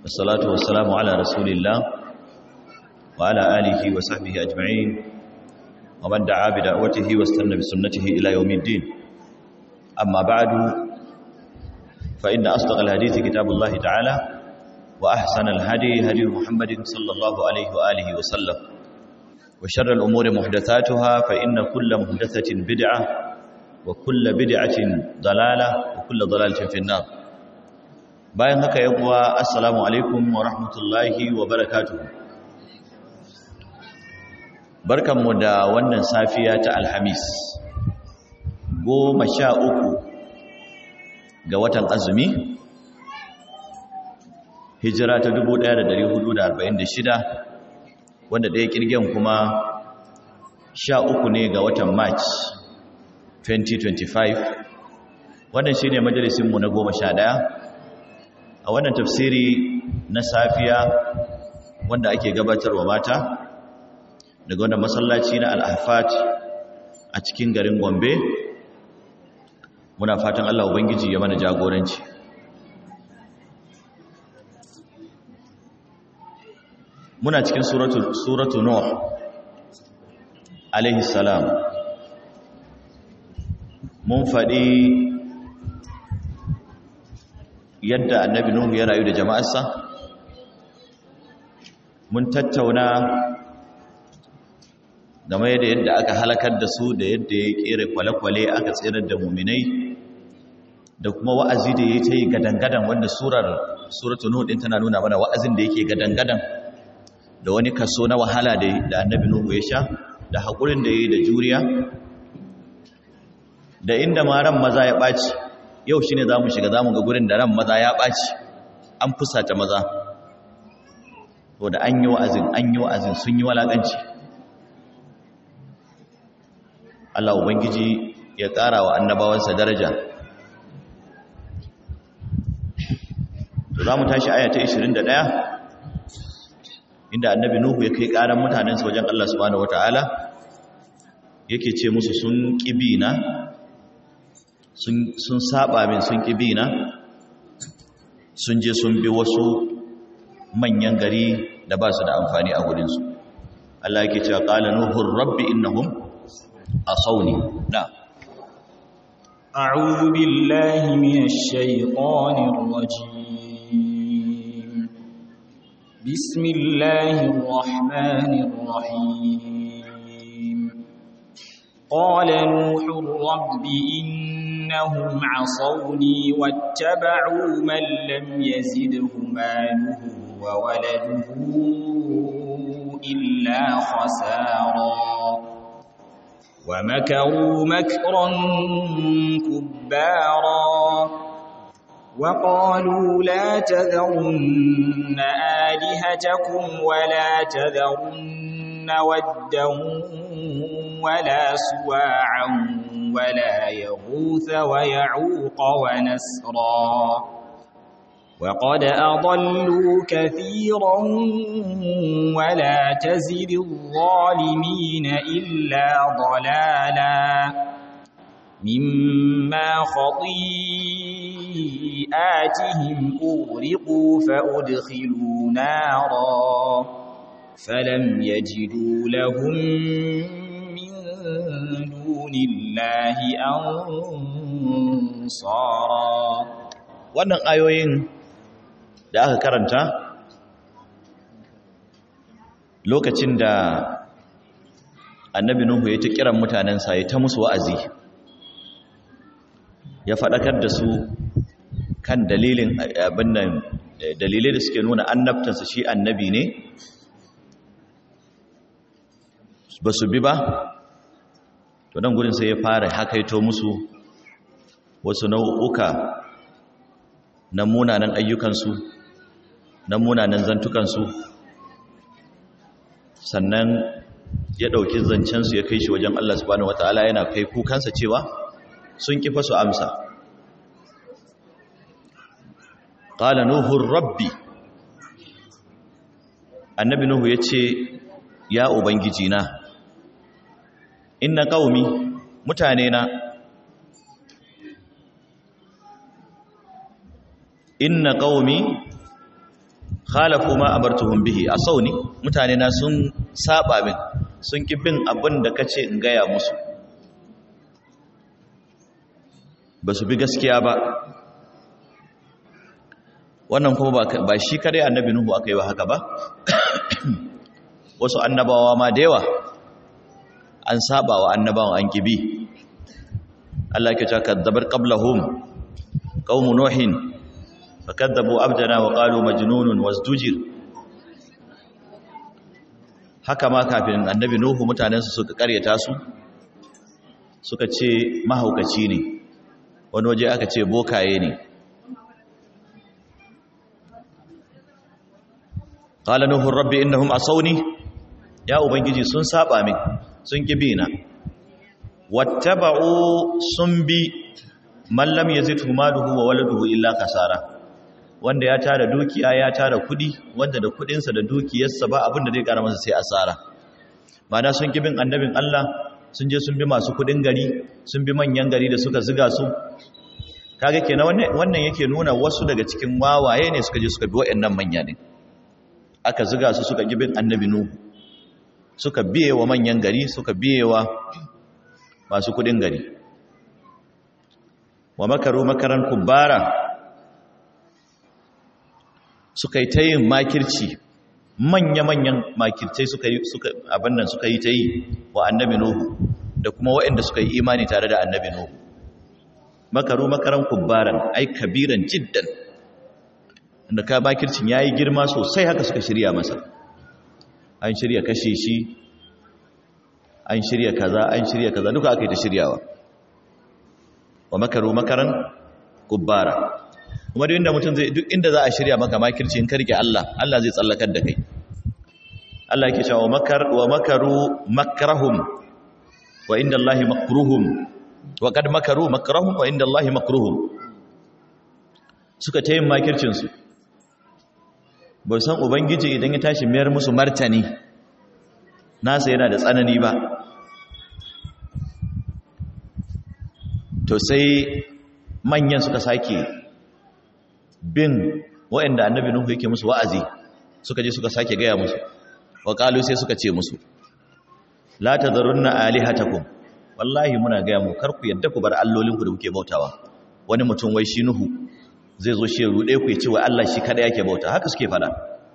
والصلاة والسلام على رسول الله وعلى آله وصحبه أجمعين ومن دعا بدعوته واستنى بسنته إلى يوم الدين أما بعد فإن أصدق الحديث كتاب الله تعالى وأحسن الهدي هدي محمد صلى الله عليه وآله وسلم وشر الأمور محدثاتها فإن كل محدثة بدعة وكل بدعة ضلالة وكل ضلالة في النار bayan haka ya kuwa assalamu alaikum wa rahmatullahi wa barakatuhu barkanmu da wannan safiya ta alhamis goma sha uku ga watan azumi hijira ta 1446 wanda ɗaya kirgen kuma sha uku ne ga watan march 2025 wannan shi ne majalisinmu na goma sha ɗaya a wannan tafsiri na safiya wanda ake gabatarwa mata daga wannan masallaci na al'afat a cikin garin gombe muna fatan allah ubangiji ya mana jagoranci muna cikin suratu, suratu nuh alaihi salam mun faɗi yadda annabi nuhu ya rayu da jama'arsa mun tattauna game da yadda aka halakar da su da yadda ya kere kwale-kwale aka tsirar da muminai da kuma wa'azi da ya ta yi gadangadan wanda surar suratu nuhu din tana nuna mana wa'azin da yake gadangadan da wani kaso na wahala da annabi nuhu ya sha da haƙurin da ya yi da juriya da inda ma ran maza ya ɓaci yau shi ne za mu shiga za mu ga gurin da ran maza ya ɓaci an fusata maza to da an yi wa'azin an yi wa'azin sun yi walaƙanci Allah Ubangiji ya ƙara wa annabawansa daraja to za mu tashi aya ta 21 inda annabi Nuhu ya kai ƙaran mutanensa wajen Allah subhanahu wata'ala yake ce musu sun ƙibina sun saba min sun ƙibina sun je sun bi wasu manyan gari da ba su da amfani a gudunsu Allah yake cewa ƙala nuhun rabbi innahum asawni na أعوذ بالله من الشيطان الرجيم بسم الله الرحمن الرحيم قال نوح رب إنهم عصوني واتبعوا من لم يزده ماله وولده إلا خسارا ومكروا مكرا كبارا وقالوا لا تذرن آلهتكم ولا تذرن ودا ولا سواعا ولا يغوث ويعوق ونسرا وقد أضلوا كثيرا ولا تزد الظالمين إلا ضلالا مما خطيئاتهم أغرقوا فأدخلوا نارا فلم يجدوا لهم من دون الله أنصارا wannan ayoyin da aka karanta lokacin da annabi nuhu ya ta kiran mutanensa ya ta musu wa'azi ya faɗakar da su kan dalilin abin nan dalilai da suke nuna annabtansa shi annabi ne ba su bi ba to nan gudun sai ya fara hakaito musu wasu nau'uka na munanan ayyukansu na munanan zantukansu sannan ya ɗauki zancensu ya kai shi wajen Allah subhanahu wata'ala yana kai kukansa cewa sun kifa su amsa ƙala nuhun rabbi annabi nuhu ya ce ya ubangiji na inna ƙaumi mutane na inna qaumi khalafu ma abartuhum bihi asawni mutane na sun saba min sun ki bin abin da kace in gaya musu ba su bi gaskiya ba wannan kuma ba shi kare annabi nuhu aka yi wa haka ba wasu annabawa ma da yawa an saba wa annabawan an kibi Allah ke cewa kadzabar qablahum qaumu nuhin fakadzabu abdana wa qalu majnunun wasdujir haka ma kafin annabi nuhu mutanen su suka karyata su suka ce mahaukaci ne wani waje aka ce bokaye ne qala nuhu rabbi innahum asawni ya ubangiji sun saba min sun kibi na wattaba'u sun bi man lam yazidhu maluhu wa waladuhu illa kasara wanda ya tara dukiya ya tara kudi wanda da kudinsa da dukiyarsa ba abin da zai kara masa sai asara mana sun kibin annabin Allah sun je sun bi masu kudin gari sun bi manyan gari da suka ziga su kaga kenan wannan wannan yake nuna wasu daga cikin wawaye ne suka je suka bi wayannan manya ne aka ziga su suka gibin annabi nuhu suka biye wa manyan gari suka biye wa masu kudin gari wa makaru makaran kubbara suka yi ta yin makirci manya-manyan makircai suka yi suka abin nan suka yi ta yi wa annabi nuhu da kuma waɗanda suka yi imani tare da annabi nuhu makaru makaran kubbaran ai kabiran jiddan da ka makircin yayi girma sosai haka suka shirya masa an shirya kashe shi an shirya kaza an shirya kaza duka aka yi ta shiryawa wa makaru makaran kubbara kuma duk inda mutum zai duk inda za a shirya maka makirci in ka rike Allah Allah zai tsallakar da kai Allah yake cewa makar wa makaru makrahum wa inda Allah makruhum wa kad makaru makrahum wa inda Allah makruhum suka tayin makircin su ba san ubangiji idan ya tashi mayar musu martani nasa yana da tsanani ba to sai manyan suka sake bin waɗanda annabi nuhu yake musu wa'azi suka je suka sake gaya musu wa qalu sai suka ce musu la tadharunna alihatakum wallahi muna gaya mu kar ku yadda ku bar allolinku da kuke bautawa wani mutum wai shi nuhu zai zo shi rude ku ya ce wa Allah shi kada yake bauta haka suke fada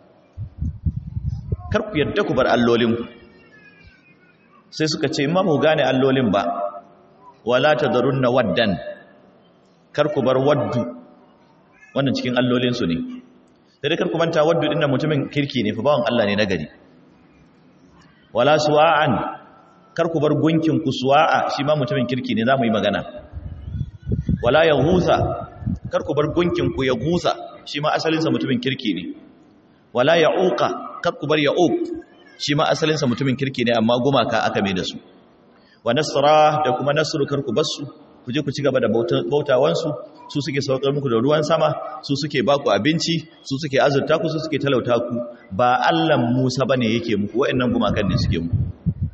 kar ku yadda ku bar allolinku sai suka ce ma mu gane allolin ba wala tadharunna waddan kar ku bar waddu wannan cikin allolinsu ne da dai karku manta wadda dinnan mutumin kirki ne fa bawan Allah ne nagari wala suwa'an karku bar gunkin ku suwa'a shi ma mutumin kirki ne zamu yi magana wala yahusa karku bar gunkin ku ya gusa shi ma asalinsa mutumin kirki ne wala ya'uqa karku bar ya'uq shi ma asalinsa mutumin kirki ne amma gumaka aka mai da su wa nasra da kuma nasru karku basu ku je ku ci gaba da bautawansu su suke saukar muku da ruwan sama su suke baku abinci su suke azurta ku su suke talauta ku ba Allah Musa bane yake muku waɗannan gumakan ne suke muku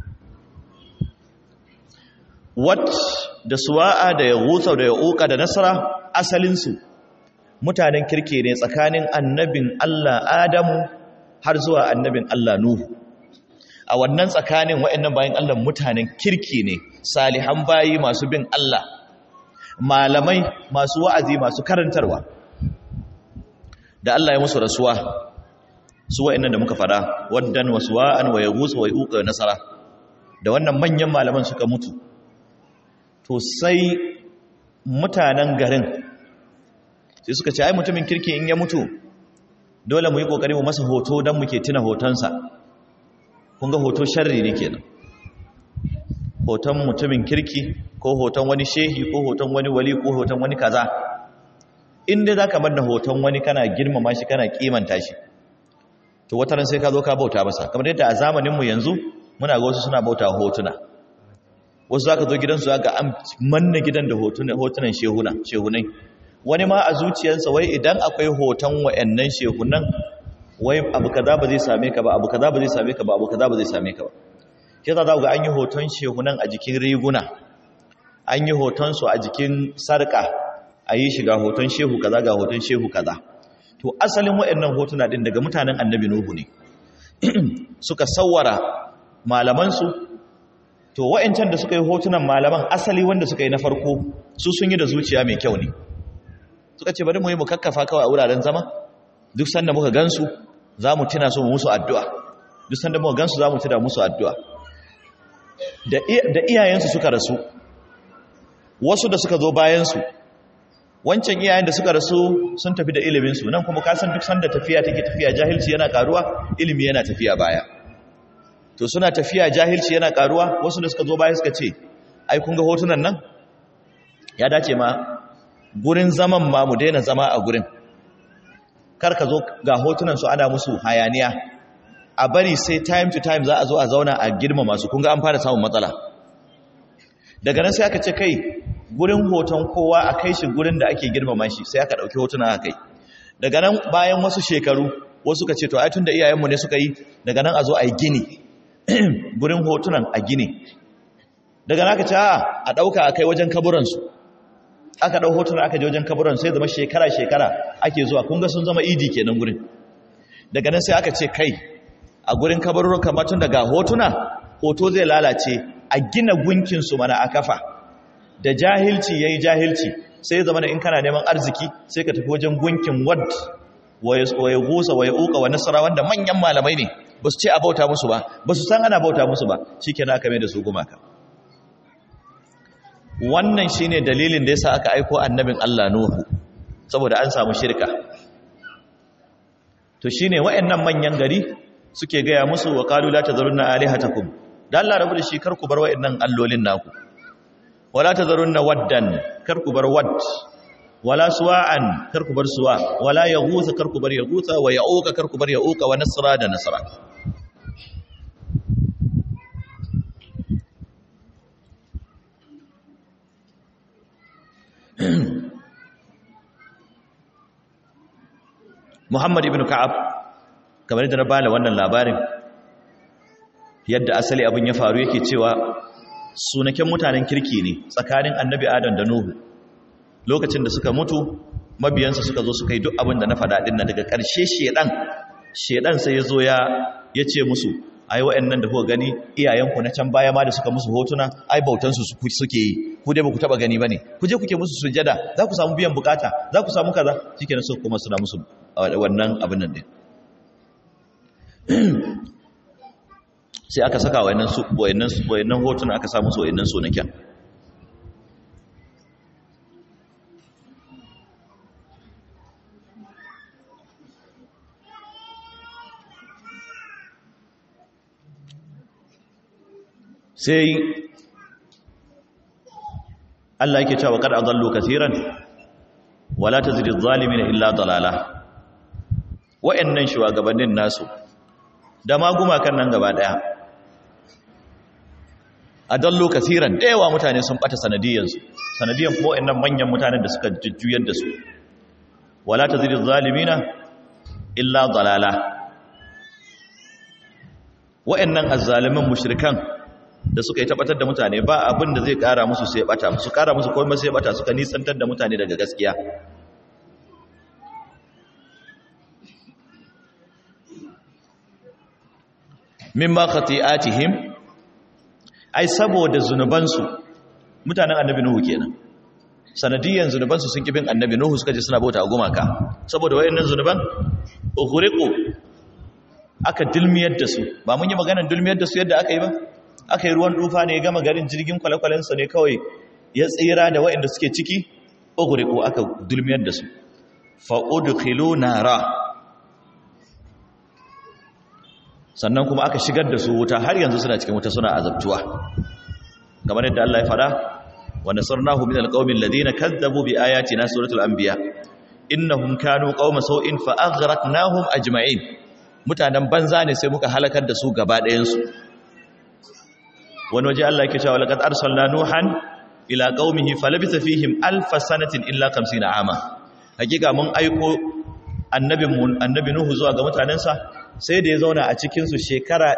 wat da suwa'a da yaghutha da yauqa da nasra asalin su mutanen kirke ne tsakanin annabin Allah Adamu har zuwa annabin Allah Nuhu a wannan tsakanin waɗannan bayan Allah mutanen kirki ne salihan bayi masu bin Allah malamai masu wa'azi masu karantarwa da Allah ya musu rasuwa su wa'annan da muka fada waddan wasu wa'an wa ya gusa wa ya nasara da wannan manyan malaman suka mutu to sai mutanen garin sai suka ce ai mutumin kirki in ya mutu dole mu yi kokari mu masa hoto don muke tuna hotonsa kun ga hoto sharri ne kenan hoton mutumin kirki ko hoton wani shehi ko hoton wani wali ko hoton wani kaza inda za ka manna hoton wani kana girmama shi kana kimanta shi to wataran sai ka zo ka bauta masa kamar yadda a zamaninmu yanzu muna ga wasu suna bauta hotuna wasu za ka zo gidansu ga an manna gidan da hotunan shehunai wani ma a zuciyarsa wai idan akwai hoton wa'annan shehunan wai abu kaza ba zai same ka ba abu kaza ba zai same ka ba abu kaza ba zai same ka ba ke za ga an yi hoton shehunan a jikin riguna an yi hotonsu a jikin sarka a yi shiga hoton shehu kaza ga hoton shehu kaza to asalin waɗannan hotuna din daga mutanen annabi nuhu ne suka sawara malamansu to wa'ancan da suka yi hotunan malaman asali wanda suka yi na farko su sun yi da zuciya mai kyau ne suka ce bari mu yi mu kakkafa kawai a wuraren zama duk sanda muka gansu za mu tuna su mu musu addu'a duk sanda muka gansu za mu tuna musu addu'a da iyayensu suka rasu wasu da suka zo bayansu wancan iyayen da suka rasu sun tafi da iliminsu nan kuma kasan duk sanda tafiya take tafiya jahilci yana karuwa ilimi yana tafiya baya to suna tafiya jahilci yana karuwa wasu da suka zo baya suka ce ai kun ga hotunan nan ya dace ma gurin zaman ma mu daina zama a gurin kar ka zo ga hotunan su ana musu hayaniya a bari sai time to time za a zo a zauna a girma masu kun ga an fara samun matsala daga nan sai aka ce kai gurin hoton kowa a kai shi gurin da ake girmama shi sai aka ɗauki hotuna a kai daga nan bayan wasu shekaru wasu ka ce to ai tun da iyayenmu ne suka yi daga nan a zo a yi gini gurin hotunan a gini daga nan aka ce a ɗauka a kai wajen kaburansu aka ɗau hotunan aka je wajen kaburan sai zama shekara-shekara ake zuwa kun ga sun zama idi kenan gurin daga nan sai aka ce kai a gurin kaburin kamar tun daga hotuna hoto zai lalace a gina gunkinsu mana a kafa da jahilci ya yi jahilci sai zama in kana neman arziki sai ka tafi wajen gunkin wad waye gusa waye uka wa nasara wanda manyan malamai ne ba su ce a bauta musu ba ba su san ana bauta musu ba shi ke aka mai da su gumaka wannan shi ne dalilin da ya sa aka aiko annabin Allah Nuhu saboda an samu shirka to shi ne wa'annan manyan gari suke gaya musu wa kalu la tazarunna alihatakum da Allah rabu da shi kar ku bar wa'annan allolin naku wala tazarunna waddan kar ku bar wadd wala suwa'an kar ku bar suwa wala yaghutha kar ku bar yaghutha wa ya'uqa kar ku bar ya'uqa wa nasra da nasra Muhammad ibn Ka'ab kamar da na bala wannan labarin yadda asali abin ya faru yake cewa sunaken mutanen kirki ne tsakanin annabi adam da nuhu lokacin da suka mutu mabiyansa suka zo suka yi duk abin da na faɗa ɗin na daga ƙarshe shedan shedan sai ya zo ya ya ce musu ai wa'annan da kuka gani iyayenku na can baya ma da suka musu hotuna ai bautansu suke yi ku dai ba ku taɓa gani ba ne ku je kuke musu sujada za ku samu biyan bukata za ku samu kaza shikenan su kuma suna musu wannan abin nan din sai aka saka wayannan su wayannan wayannan hotuna aka samu su wayannan sunaken sai Allah yake cewa kad adallu kaseeran wala tazidu adh-dhalimin illa dalala wayannan shugabannin nasu da ma gumakan nan gaba daya adallu kaseeran da yawa mutane sun bata sanadiyansu sanadiyan kuma wayannan manyan mutanen da suka jujjuyar da su wala tazidu adh-dhalimina illa dalala wayannan azzalimin mushrikan da suka yi tabbatar da mutane ba abin da zai kara musu sai bata su kara musu komai sai bata suka nisantar da mutane daga gaskiya mimma khati'atihim ai saboda zunubansu mutanen annabi nuhu kenan sanadiyan zunubansu sun kibin annabi nuhu suka je suna bauta gumaka saboda wayannan zunuban ughriqu aka dilmiyar da su ba mun yi maganar dilmiyar da su yadda aka yi ba aka yi ruwan dufa ne ya gama garin jirgin kwale-kwalensa ne kawai ya tsira da waɗanda suke ciki oguriko aka dulmiyar da su fa'udukilo nara sannan kuma aka shigar da su wuta har yanzu suna cikin wuta suna azabtuwa kamar yadda Allah ya fada wa nasarnahu min alqaumin ladina kazzabu bi ayatina suratul anbiya innahum kanu qauma sau'in fa aghraqnahum ajma'in mutanen banza ne sai muka halakar da su gaba ɗayan su wani waje Allah yake cewa laqad arsalna nuhan ila qaumihi falabitha fihim alf sanatin illa 50 ama hakika mun aiko annabin mu annabi nuhu zuwa ga mutanensa sai da ya zauna a cikin su shekara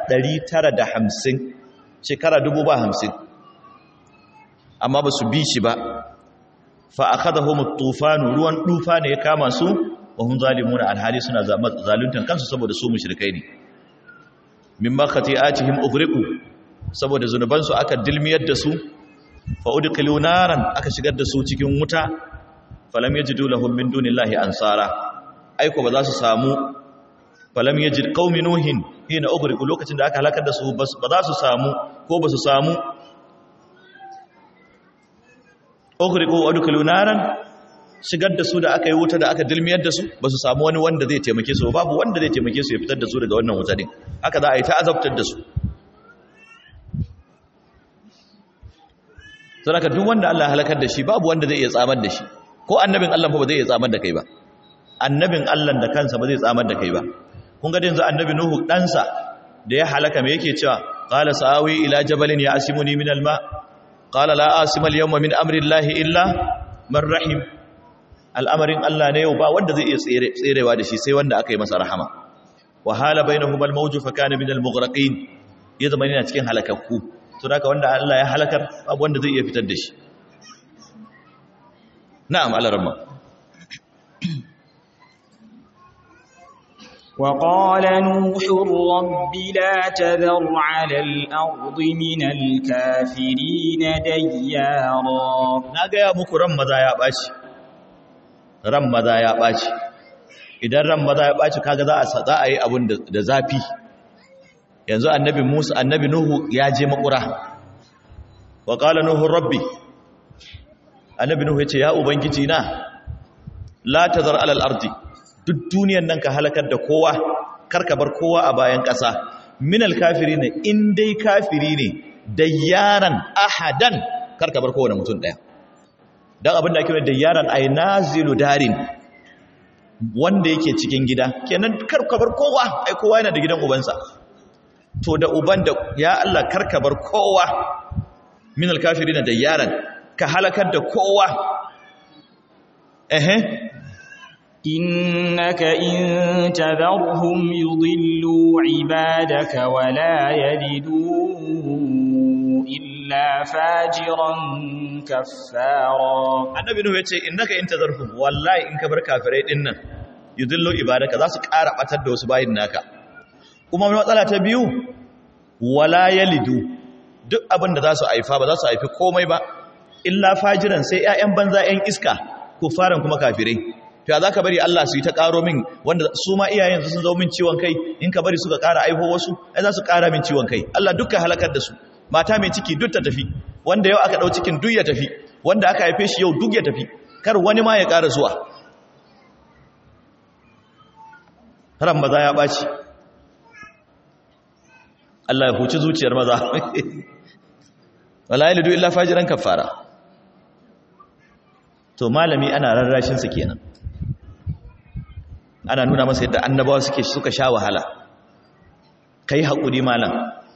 950 shekara 50 amma ba su bi shi ba fa akhadahum at-tufan ruwan dufa ne ya kama su wa hum zalimuna alhali suna zaluntan kansu saboda su mushrikai ne mimma khati'atihim ughriqu saboda zunubansu aka dilmiyar da su fa udkhilu naran aka shigar da su cikin wuta falam yajidu lahum min dunillahi ansara aiko ba za su samu falam yajid qaumi nuhin hina ughriqu lokacin da aka halakar da su ba za su samu ko ba su samu ughriqu udkhilu naran shigar da su da aka yi wuta da aka dilmiyar da su ba su samu wani wanda zai taimake su babu wanda zai taimake su ya fitar da su daga wannan wuta din haka za a yi ta azabtar da su saboda duk wanda Allah ya halakar da shi babu wanda zai iya tsamar da shi ko annabin Allah ba zai iya tsamar da kai ba annabin Allah da kansa ba zai tsamar da kai ba kun ga yanzu annabi Nuhu ɗansa da ya halaka me yake cewa qala sa'awi ila jabalin ya asimuni min alma qala la asima al-yawma min amri Allah illa man rahim al'amarin Allah ne yau ba wanda zai iya tserewa da shi sai wanda aka yi masa rahama wa hala bainahuma al-mawju fa kana min al-mughraqin ya zama yana cikin halakakku to haka wanda Allah ya halakar babu wanda zai iya fitar da shi na'am alaramma وقال نوح رب لا تذر على الأرض من الكافرين ديارا na gaya muku ran maza ya ɓaci ran maza ya ɓaci idan ran maza ya ɓaci kaga za a za a yi abun da zafi yanzu annabi Musa annabi Nuhu ya je makura wa qala nuhu rabbi annabi Nuhu yace ya ubangiji na la tazar alal ardi duk duniyan nan ka halakar da kowa karka bar kowa a bayan ƙasa minal kafiri ne in dai kafiri ne da yaran ahadan karka bar kowane mutum ɗaya don abin da ake da yaran ai nazilu darin wanda yake cikin gida kenan karka bar kowa ai kowa yana da gidan ubansa to da uban da ya Allah karka bar kowa minal kafiri ne da yaran ka halakar da kowa ehe إنك إن تذرهم يضلوا عبادك ولا يلدوا إلا فاجرا كفارا annabi nuhu yace innaka in tazarhum wallahi in ka bar kafirai din nan yudillu ibadaka za su ƙara batar da wasu bayin naka kuma matsala ta biyu wala yalidu duk abin da za su haifa ba za su haifi komai ba illa fajiran sai ƴaƴan banza ƴan iska kufaran kuma kafirai to za ka bari Allah su yi ta ƙaro min wanda su ma iyayen sun zo min ciwon kai in ka bari suka ƙara aiho wasu ai za su ƙara min ciwon kai Allah dukkan halakar da su mata mai ciki duk ta tafi wanda yau aka ɗau cikin duk ya tafi wanda aka haife shi yau duk ya tafi kar wani ma ya ƙara zuwa ran maza ya ɓaci Allah ya huci zuciyar maza wala yalidu illa fajiran kafara to malami ana rarrashin sa kenan ana nuna masa yadda annabawa suke suka sha wahala kai hakuri malam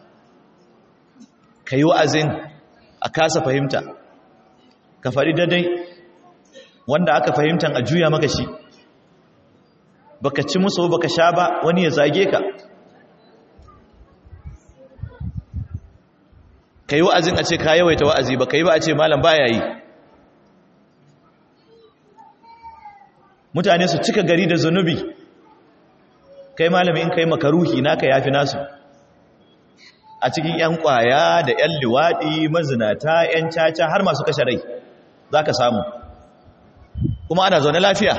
kai wa'azin a kasa fahimta ka fari daidai wanda aka fahimtan a juya maka shi baka ci musu baka sha ba wani ya zage ka kai wa'azin a ce ka yawaita wa'azi ba kai ba a ce malam baya yi mutane su cika gari da zunubi kai malami in kai makaruhi naka yafi nasu a cikin yan kwaya da yan liwadi mazinata yan caca har masu kashe rai zaka samu kuma ana zaune lafiya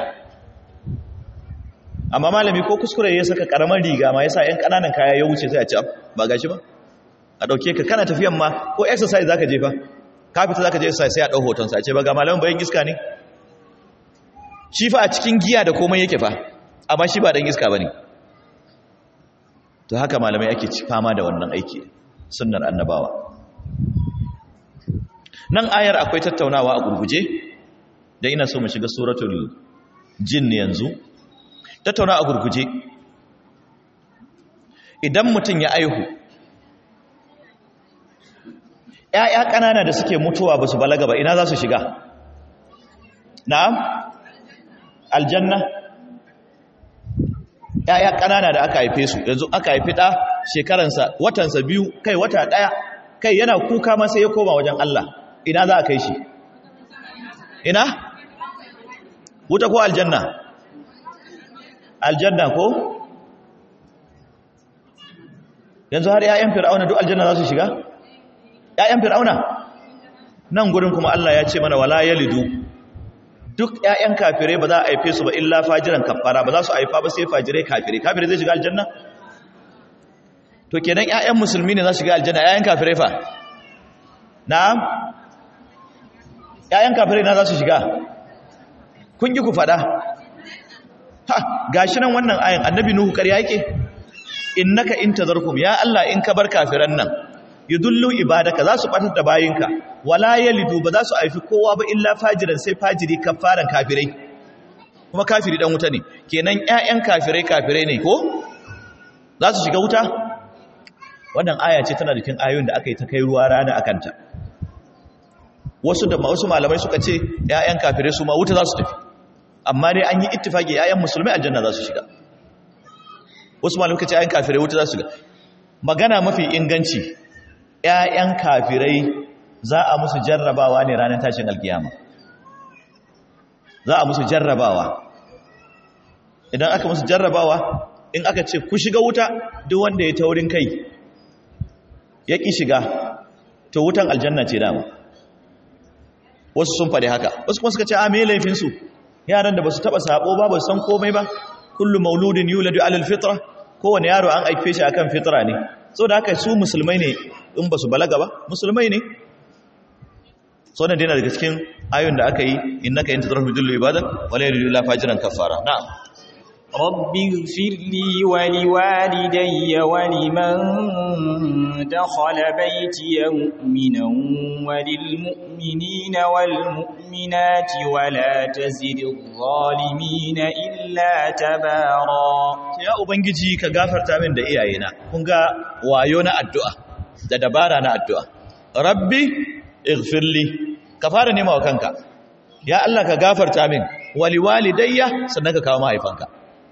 amma malami ko kuskure ya saka karamar riga ma yasa yan kananan kaya ya wuce sai a ci ba gashi ba a dauke ka kana tafiyan ma ko exercise zaka je fa ka fita zaka je exercise sai a dau hoton sa ce ba ga malamin bayan iska ne shi fa a cikin giya da komai yake fa amma shi ba dan iska bane to haka malamai ake ci fama da wannan aiki sunnar annabawa nan ayar akwai tattaunawa a gurguje dan ina so mu shiga suratul jin yanzu tattaunawa a gurguje idan mutum ya aihu ‘ya'ya ƙanana da suke mutuwa ba su balaga ba ina za su shiga na'am aljanna ‘ya'ya ƙanana da aka haife su yanzu aka haifi ɗa shekaransa watansa biyu kai wata ɗaya kai yana kuka masa ya koma wajen Allah ina za a kai shi ina wuta ko aljanna aljanna ko yanzu har ƴaƴan fir'auna duk aljanna za su shiga ƴaƴan fir'auna nan gurin kuma Allah ya ce mana wala yalidu duk ƴaƴan kafirai ba za a haife su ba illa fajiran kafara ba za su haifa ba sai fajirai kafirai kafirai zai shiga aljanna to kenan ƴaƴan musulmi ne za su shiga aljanna ƴaƴan kafirai fa na'am ƴaƴan kafirai na za su shiga kun ji ku fada ha gashi nan wannan ayin annabi nuhu ƙarya yake innaka in tazarkum ya Allah in ka bar kafiran nan yudullu ibadaka za su batar da bayinka wala yalidu ba za su haifi kowa ba illa fajiran sai fajiri kafaran kafirai kuma kafiri dan wuta ne kenan ƴaƴan kafirai kafirai ne ko za su shiga wuta wannan aya ce tana cikin ayoyin da aka yi ta kai ruwa rana akanta wasu da wasu malamai suka ce ƴaƴan kafirai su ma wuta za su tafi amma dai an yi ittifaki ƴaƴan musulmai aljanna za su shiga wasu malamai suka ce ƴaƴan kafirai wuta za su shiga magana mafi inganci ƴaƴan kafirai za a musu jarrabawa ne ranar tashin alkiyama za a musu jarrabawa idan aka musu jarrabawa in aka ce ku shiga wuta duk wanda ya taurin kai ya ƙi shiga to wutan aljanna ce dama wasu sun faɗi haka wasu kuma suka ce a me laifinsu yaran da ba su taɓa saɓo ba ba san komai ba kullum mauludin yuladu alal fitra kowane yaro an aife shi akan fitra ne so da haka su musulmai ne in ba su balaga ba musulmai ne so ne dina daga cikin ayoyin da aka yi innaka in tadrahu bidullu ibadak wala yuridu la fajiran kafara na'am رب اغفر لي ولوالدي ولمن دخل بيتي مؤمنا وللمؤمنين والمؤمنات ولا تزد الظالمين إلا تبارا ya ubangiji ka gafarta min da iyayena kun ga wayo na addu'a da dabara na addu'a rabbi ighfirli ka fara nema wa kanka ya Allah ka gafarta min wali walidayya sannan ka kawo mahaifanka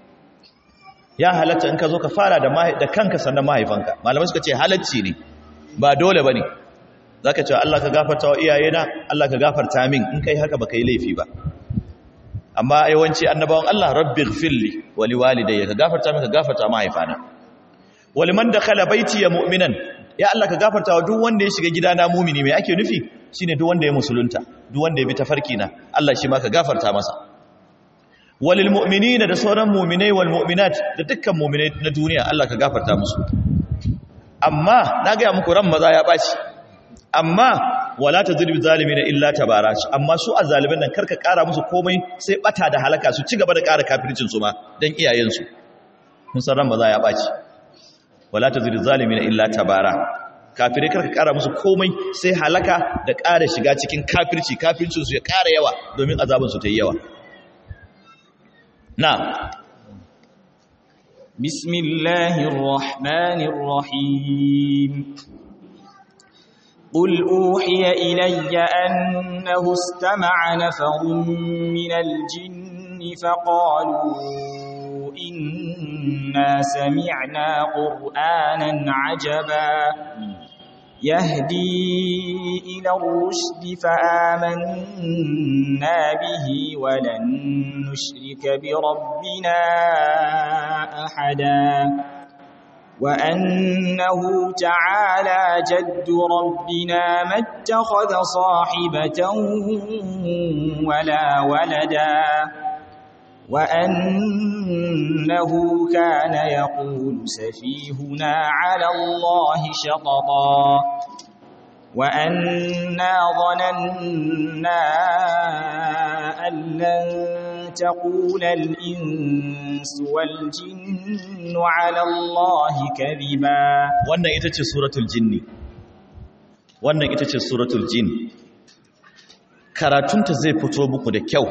ya halatta in ka zo ka fara da da kanka sannan mahaifanka malamai suka ce halacci ne ba dole bane zaka ce Allah ka gafarta wa iyayena Allah ka gafarta min in kai haka baka yi laifi ba amma yawanci annabawan Allah rabbighfirli wa liwalidayya ka gafarta min ka gafarta mahaifana waliman dakhala baiti ya mu'minan ya Allah ka gafarta wa duk wanda ya shiga gidana mumini mai ake nufi shine duk wanda ya musulunta duk wanda ya bi tafarki na Allah shi ma ka gafarta masa walil mu'minina da sauran mu'minai wal mu'minat da dukkan mu'minai na duniya Allah ka gafarta musu amma na ga muku ran maza ya baci amma wala tazlimu zalimina illa tabara amma su azzalimin nan karka kara musu komai sai bata da halaka su ci gaba da kara kafircin su ma dan iyayen su kun san ran maza ya baci wala tazlimu zalimina illa tabara kafirai karka kara musu komai sai halaka da kara shiga cikin kafirci kafircin su ya kara yawa domin azabin su ta yi yawa نعم بسم الله الرحمن الرحيم قل أوحي إلي أنه استمع نفر من الجن فقالوا إنا سمعنا قرآنا عجبا يهدي إلى الرشد فآمنا به ولن نشرك بربنا أحدا وأنه تعالى جد ربنا ما اتخذ صاحبة ولا ولدا وأنه كان يقول سفيهنا على الله شططا وأنا ظننا أن لن تقول الإنس والجن على الله كذبا wannan ita ce suratul jinni wannan ita ce suratul jin karatunta zai fito muku da kyau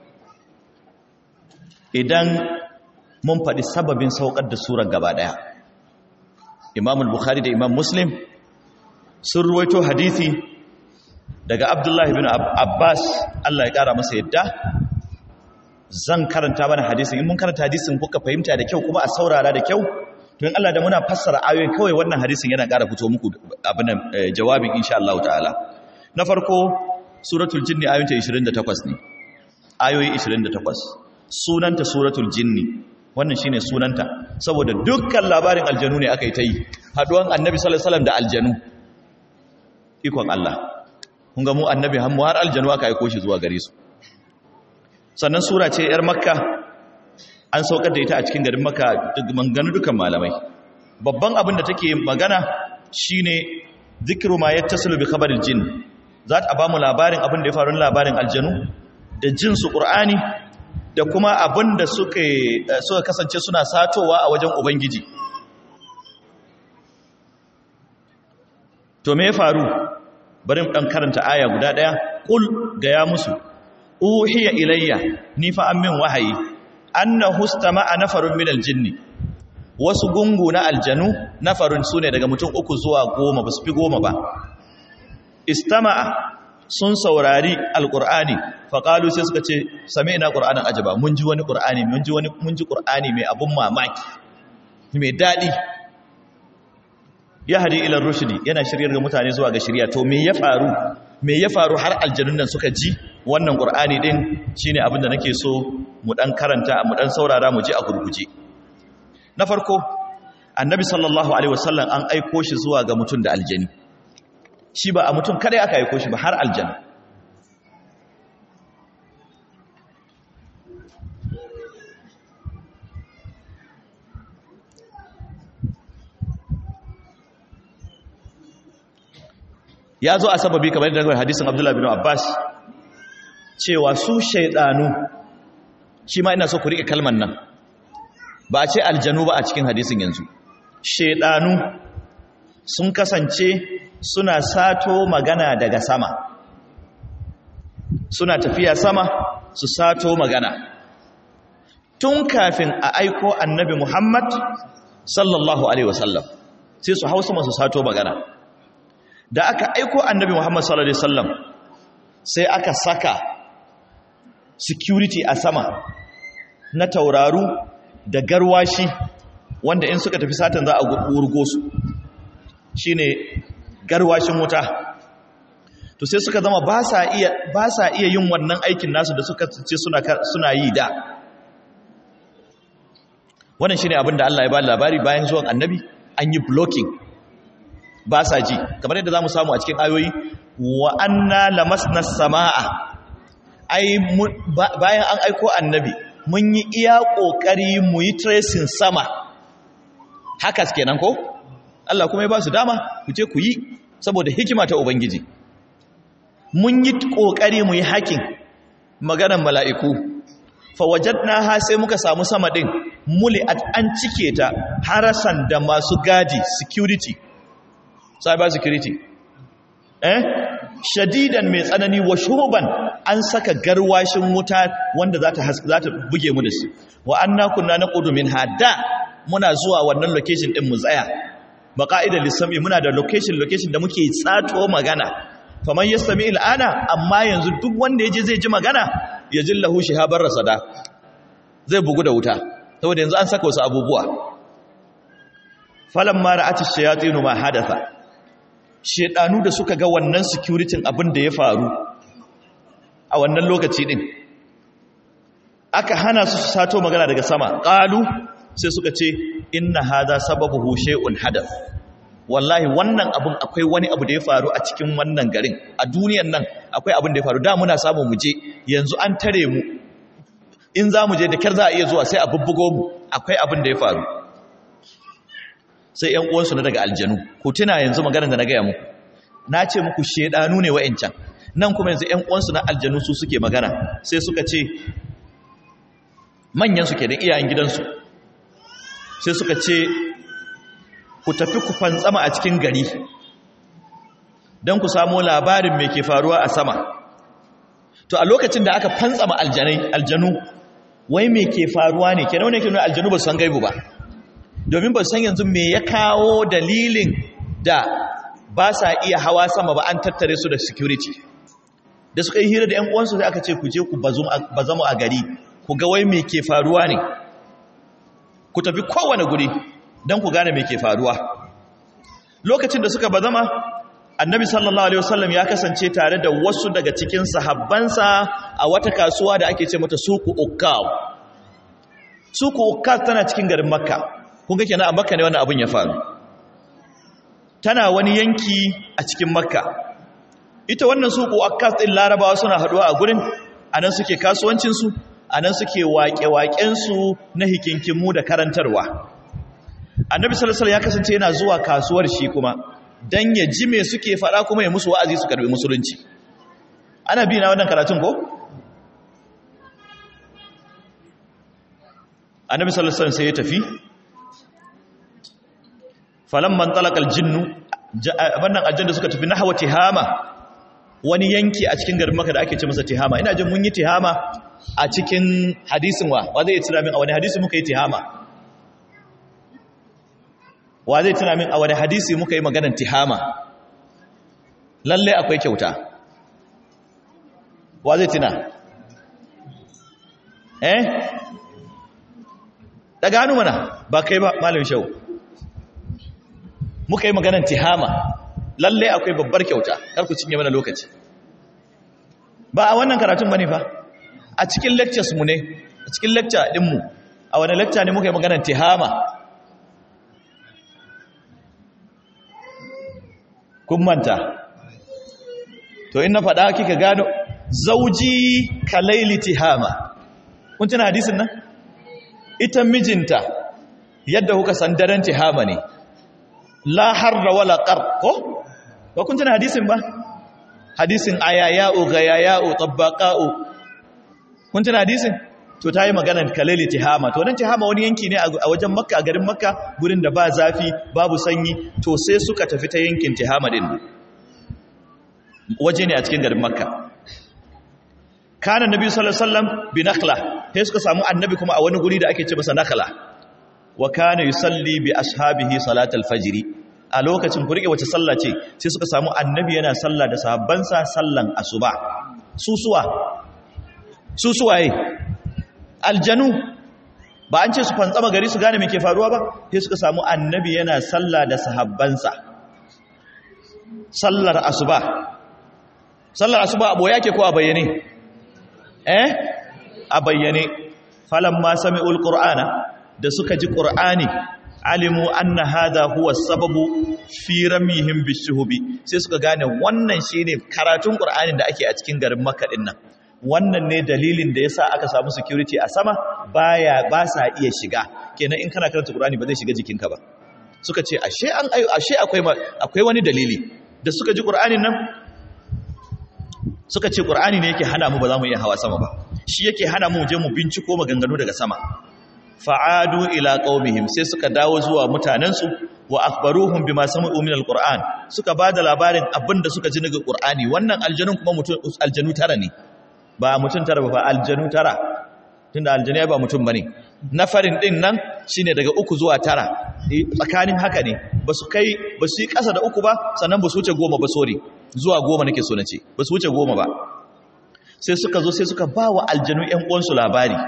idan mun faɗi sababin saukar da surar gaba ɗaya imam al-bukhari da imam muslim sun ruwaito hadithi daga abdullahi bin abbas allah ya ƙara masa yadda zan karanta mana hadisin in mun karanta hadisin kuka fahimta da kyau kuma a saurara da kyau to in allah da muna fassara ayoyin kawai wannan hadisin yana ƙara fito muku abin jawabin insha Allah ta'ala na farko suratul jinni ayoyinta 28 ne ayoyi 28 sunanta suratul jinni wannan shine sunanta saboda dukkan labarin aljanu ne aka yi ta yi haduwan annabi sallallahu alaihi wasallam da aljanu ikon Allah kun ga mu annabi hammu har aljanu aka aiko shi zuwa gare su sannan sura ce yar makka an saukar da ita a cikin garin makka manganu dukan malamai babban abin da take magana shine zikru ma yattasilu bi khabaril jin za ta ba mu labarin abin da ya faru labarin aljanu da jin su qur'ani da kuma abin da suka suka kasance suna satowa a wajen ubangiji to me ya faru bari mu dan karanta aya guda daya qul ga ya musu uhiya ilayya ni fa an min wahayi annahu istama'a nafarun min aljinni wasu gungu na aljanu nafarun sune daga mutum uku zuwa goma ba su fi goma ba istama'a sun saurari alqur'ani faqalu sai suka ce sami'na qur'anan ajaba mun ji wani qur'ani mun ji wani mun ji qur'ani mai abun mamaki mai dadi ya hadi ila rushdi yana shiryar ga mutane zuwa ga shiriya to me ya faru me ya faru har aljanun nan suka ji wannan qur'ani din shine abin da nake so mu dan karanta mu dan saurara mu ji a gurguje na farko annabi sallallahu alaihi wasallam an aiko shi zuwa ga mutum da aljani shi ba a mutum kada aka aiko shi ba har aljanna ya zo a sababi kamar yadda hadisin Abdullah bin Abbas cewa su shaidanu shi ma ina so ku rike kalman nan ba a ce aljanu ba a cikin hadisin yanzu shaidanu sun kasance suna sato magana daga sama suna tafiya sama su sato magana tun kafin a aiko annabi Muhammad sallallahu alaihi wasallam sai su hausa masu sato magana da aka aiko annabi Muhammad sallallahu alaihi wasallam sai aka saka security a sama na tauraru da garwashi wanda in suka tafi satan za a wurgo su shine garwashin wuta to sai suka zama ba sa iya ba sa iya yin wannan aikin nasu da suka ce suna suna yi da wannan shine abin da Allah ya ba labari bayan zuwan annabi an yi blocking ba sa ji kamar yadda za mu samu a cikin ayoyi wa anna lamasna samaa ai bayan an aiko annabi mun yi iya kokari mu yi tracing sama haka kenan ko Allah kuma ya ba su dama ku je ku yi saboda hikima ta ubangiji mun yi kokari mu yi hakin maganar mala'iku fa wajadnaha sai muka samu sama din muli'at an cike ta harasan da masu gadi security cyber security eh shadidan mai tsanani wa shuban an saka garwashin wuta wanda za ta za ta buge mu da shi wa anna kunna naqudu min hada muna zuwa wannan location din mu tsaya baqa'ida lisami muna da location location da muke tsato magana faman yastami al'ana amma yanzu duk wanda yaje zai ji magana ya jillahu shihabar rasada zai bugu da wuta saboda yanzu an saka wasu abubuwa falamma ra'at ash-shayatin ma hadatha shedanu da suka ga wannan security abin da ya faru a wannan lokaci din aka hana su su sato magana daga sama qalu sai suka ce inna hadha sababuhu shay'un hadath wallahi wannan abun akwai wani abu da ya faru a cikin wannan garin a duniyan nan akwai abin da ya faru da muna samu mu je yanzu an tare mu in za mu je da kyar za a iya zuwa sai a bubbugo mu akwai abin da ya faru sai ‘yan uwansu na daga aljanu ku tuna yanzu maganar da na gaya muku na ce muku shedanu ne wa'incan nan kuma yanzu ‘yan uwansu na aljanu su suke magana sai suka ce manyansu ke da iyayen gidansu sai suka ce ku tafi ku fantsama a cikin gari don ku samu labarin mai ke faruwa a sama to a lokacin da aka fantsama aljanu wai mai ke faruwa ne ke naune ke nuna aljanu ba su san gaibu ba domin ba san yanzu me ya kawo dalilin da ba sa iya hawa sama ba an tattare su da security da suka yi hira da ‘yan uwansu sai aka ce ku je ku bazamu a gari ku ga wai me ke faruwa ne ku tafi kowane guri don ku gane me ke faruwa lokacin da suka bazama annabi sallallahu alaihi wasallam ya kasance tare da wasu daga cikin sahabbansa a wata kasuwa da ake ce mata suku ukkaw su ko kas tana cikin garin makka kun ga kenan a makka ne wannan abin ya faru tana wani yanki a cikin makka ita wannan su ko akkas din larabawa suna haduwa a gurin anan suke kasuwancinsu anan suke waƙe-waƙensu na hikinkimu da karantarwa annabi sallallahu alaihi ya kasance yana zuwa kasuwar shi kuma dan ya ji me suke faɗa kuma ya musu wa'azi su karbi musulunci ana bi na wannan karatun ko annabi sallallahu alaihi wasallam sai ya tafi falamman talaqal jinnu wannan aljanna suka tafi nahwa tihama wani yanki a cikin garin maka da ake ce masa tihama ina jin mun yi tihama a cikin hadisin wa wa zai tuna min a wani hadisi muka yi tihama wa zai tuna min a wani hadisi muka yi maganar tihama lalle akwai kyauta wa zai tuna eh daga hannu mana ba kai ba malam shau muka yi maganar tihama lalle akwai babbar kyauta kar ku cinye mana lokaci ba a wannan karatun bane fa a cikin lectures mu ne a cikin lecture din mu a wani lecture ne muka yi maganar tihama kun manta to in na faɗa kika gano zauji kalaili tihama kun tuna hadisin nan ita mijinta yadda kuka san daren tihama ne la harra wala qar ko ba kun tuna hadisin ba hadisin ayaya'u gayaya'u tabbaqa'u kun tuna hadisin to tayi maganar kalali tihama to nan tihama wani yanki ne a wajen makka a garin makka gurin da ba zafi babu sanyi to sai suka tafi ta yankin tihama din waje ne a cikin garin makka kana nabi sallallahu alaihi wasallam bi nakhla sai suka samu annabi kuma a wani guri da ake ce masa nakhla wa kana yusalli bi ashabihi salatal fajr a lokacin ku rike wace sallah ce sai suka samu annabi yana sallah da sahabbansa sallan asuba susuwa susuwaye aljanu ba an ce su fantsama gari su gane me ke faruwa ba sai suka samu annabi yana sallah da sahabbansa sallar asuba sallar asuba abo yake ko a bayyane eh a bayyane falamma sami'ul qur'ana da suka ji qur'ani alimu anna hadha huwa sababu fi ramihim bishuhubi sai suka gane wannan shine karatun qur'anin da ake a cikin garin makka din nan wannan ne dalilin da yasa aka samu security a sama baya ba sa iya shiga kenan in kana karanta qur'ani ba zai shiga jikinka ba suka ce ashe an ashe akwai akwai wani dalili da suka ji qur'anin nan suka ce qur'ani ne yake hana mu ba za mu iya hawa sama ba shi yake hana mu je mu binciko maganganu daga sama fa'adu ila qaumihim sai suka dawo zuwa mutanensu wa akhbaruhum bima sami'u min alquran suka bada labarin abinda suka ji daga qur'ani wannan aljanun kuma mutum aljanu tara ne ba mutum tara ba aljanu tara tunda aljanu ba mutum bane nafarin din nan shine daga uku zuwa tara tsakanin haka ne basu kai basu yi kasa da uku ba sannan basu wuce goma ba sorry zuwa goma nake so nace basu wuce goma ba sai suka zo sai suka ba wa aljanu ƴan uwansu labari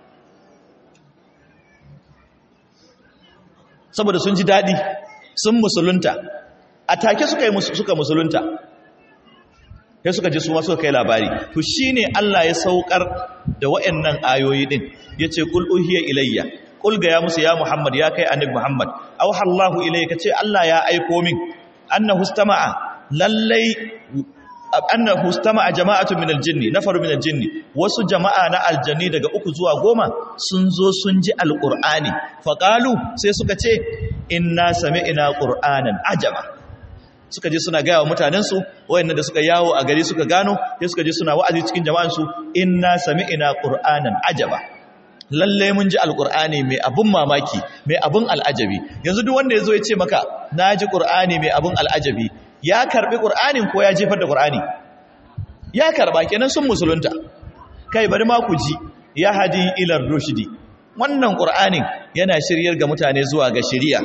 saboda sun ji daɗi sun musulunta a take suka yi suka musulunta sai suka ji su ma suka kai labari to shine Allah ya saukar da waɗannan ayoyi din yace qul uhiya ilayya qul ga ya musu ya Muhammad ya kai annabi Muhammad aw hallahu ilayka ce Allah ya aiko min annahu istama'a lallai annahu istama'a jama'atu min aljinni nafaru min aljinni wasu jama'a na aljanni daga uku zuwa goma sun zo sun ji alqur'ani faqalu sai suka ce inna sami'na qur'anan ajaba suka je suna gaya wa mutanensu wayannan da suka yawo a gari suka gano sai suka je suna wa'azi cikin jama'ansu inna sami'na qur'anan ajaba lalle mun ji alqur'ani mai abun mamaki mai abun al'ajabi yanzu duk wanda yazo ya ce maka naji qur'ani mai abun al'ajabi ya karbi qur'anin ko ya jefar da qur'ani ya karba kenan sun musulunta kai bari ma ku ji ya hadi ila rushdi wannan qur'anin yana shiryar ga mutane zuwa ga shiriya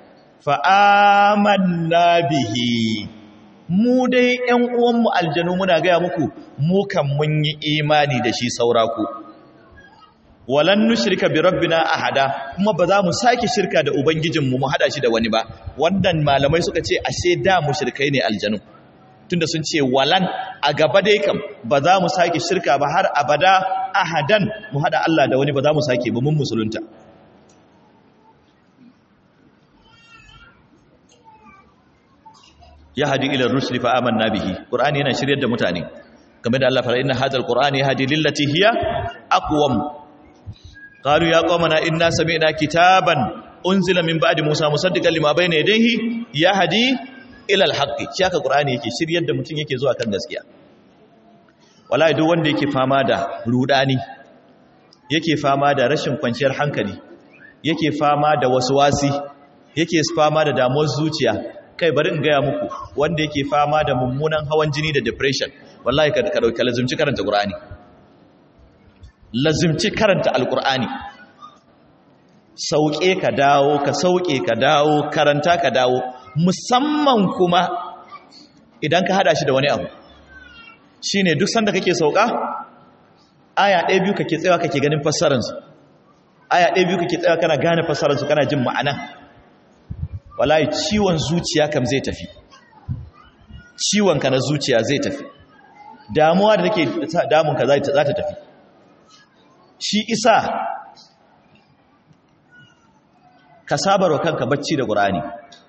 fa'amanna bihi mu dai ‘yan uwanmu aljanu muna gaya muku mu kan mun yi imani da shi sauraku walan nushirka bi rabbina ahada kuma ba za mu sake shirka da ubangijinmu mu hada shi da wani ba wannan malamai suka ce ashe da mushrikai ne aljanu tunda sun ce walan a gaba dai kam ba za mu sake shirka ba har abada ahadan mu hada Allah da wani ba za mu sake ba mun musulunta yahdi ila ar-rusuli fa amanna bihi qur'ani yana shiryar da mutane kamar da Allah fara inna hadzal qur'ani yahdi lillati hiya aqwam qalu ya qaumana inna sami'na kitaban unzila min ba'di musa musaddiqan lima bayna yadayhi yahdi ila al-haqqi shi haka qur'ani yake shiryar da mutum yake zuwa kan gaskiya wallahi duk wanda yake fama da rudani yake fama da rashin kwanciyar hankali yake fama da waswasi yake fama da damuwar zuciya kai bari in gaya muku wanda yake fama da mummunan hawan jini da depression wallahi ka dauki lazimci karanta qur'ani lazimci karanta alqur'ani sauke ka dawo ka sauke ka dawo karanta ka dawo musamman kuma idan ka hada shi da wani abu shine duk sanda kake sauka aya ɗaya biyu kake tsayawa kake ganin fassararsu aya ɗaya biyu kake tsayawa kana gane fassararsu kana jin ma'ana wallahi ciwon zuciya kam zai tafi ciwon ka na zuciya zai tafi damuwa da take damun ka za ta tafi shi isa ka sabarwa kanka bacci da qur'ani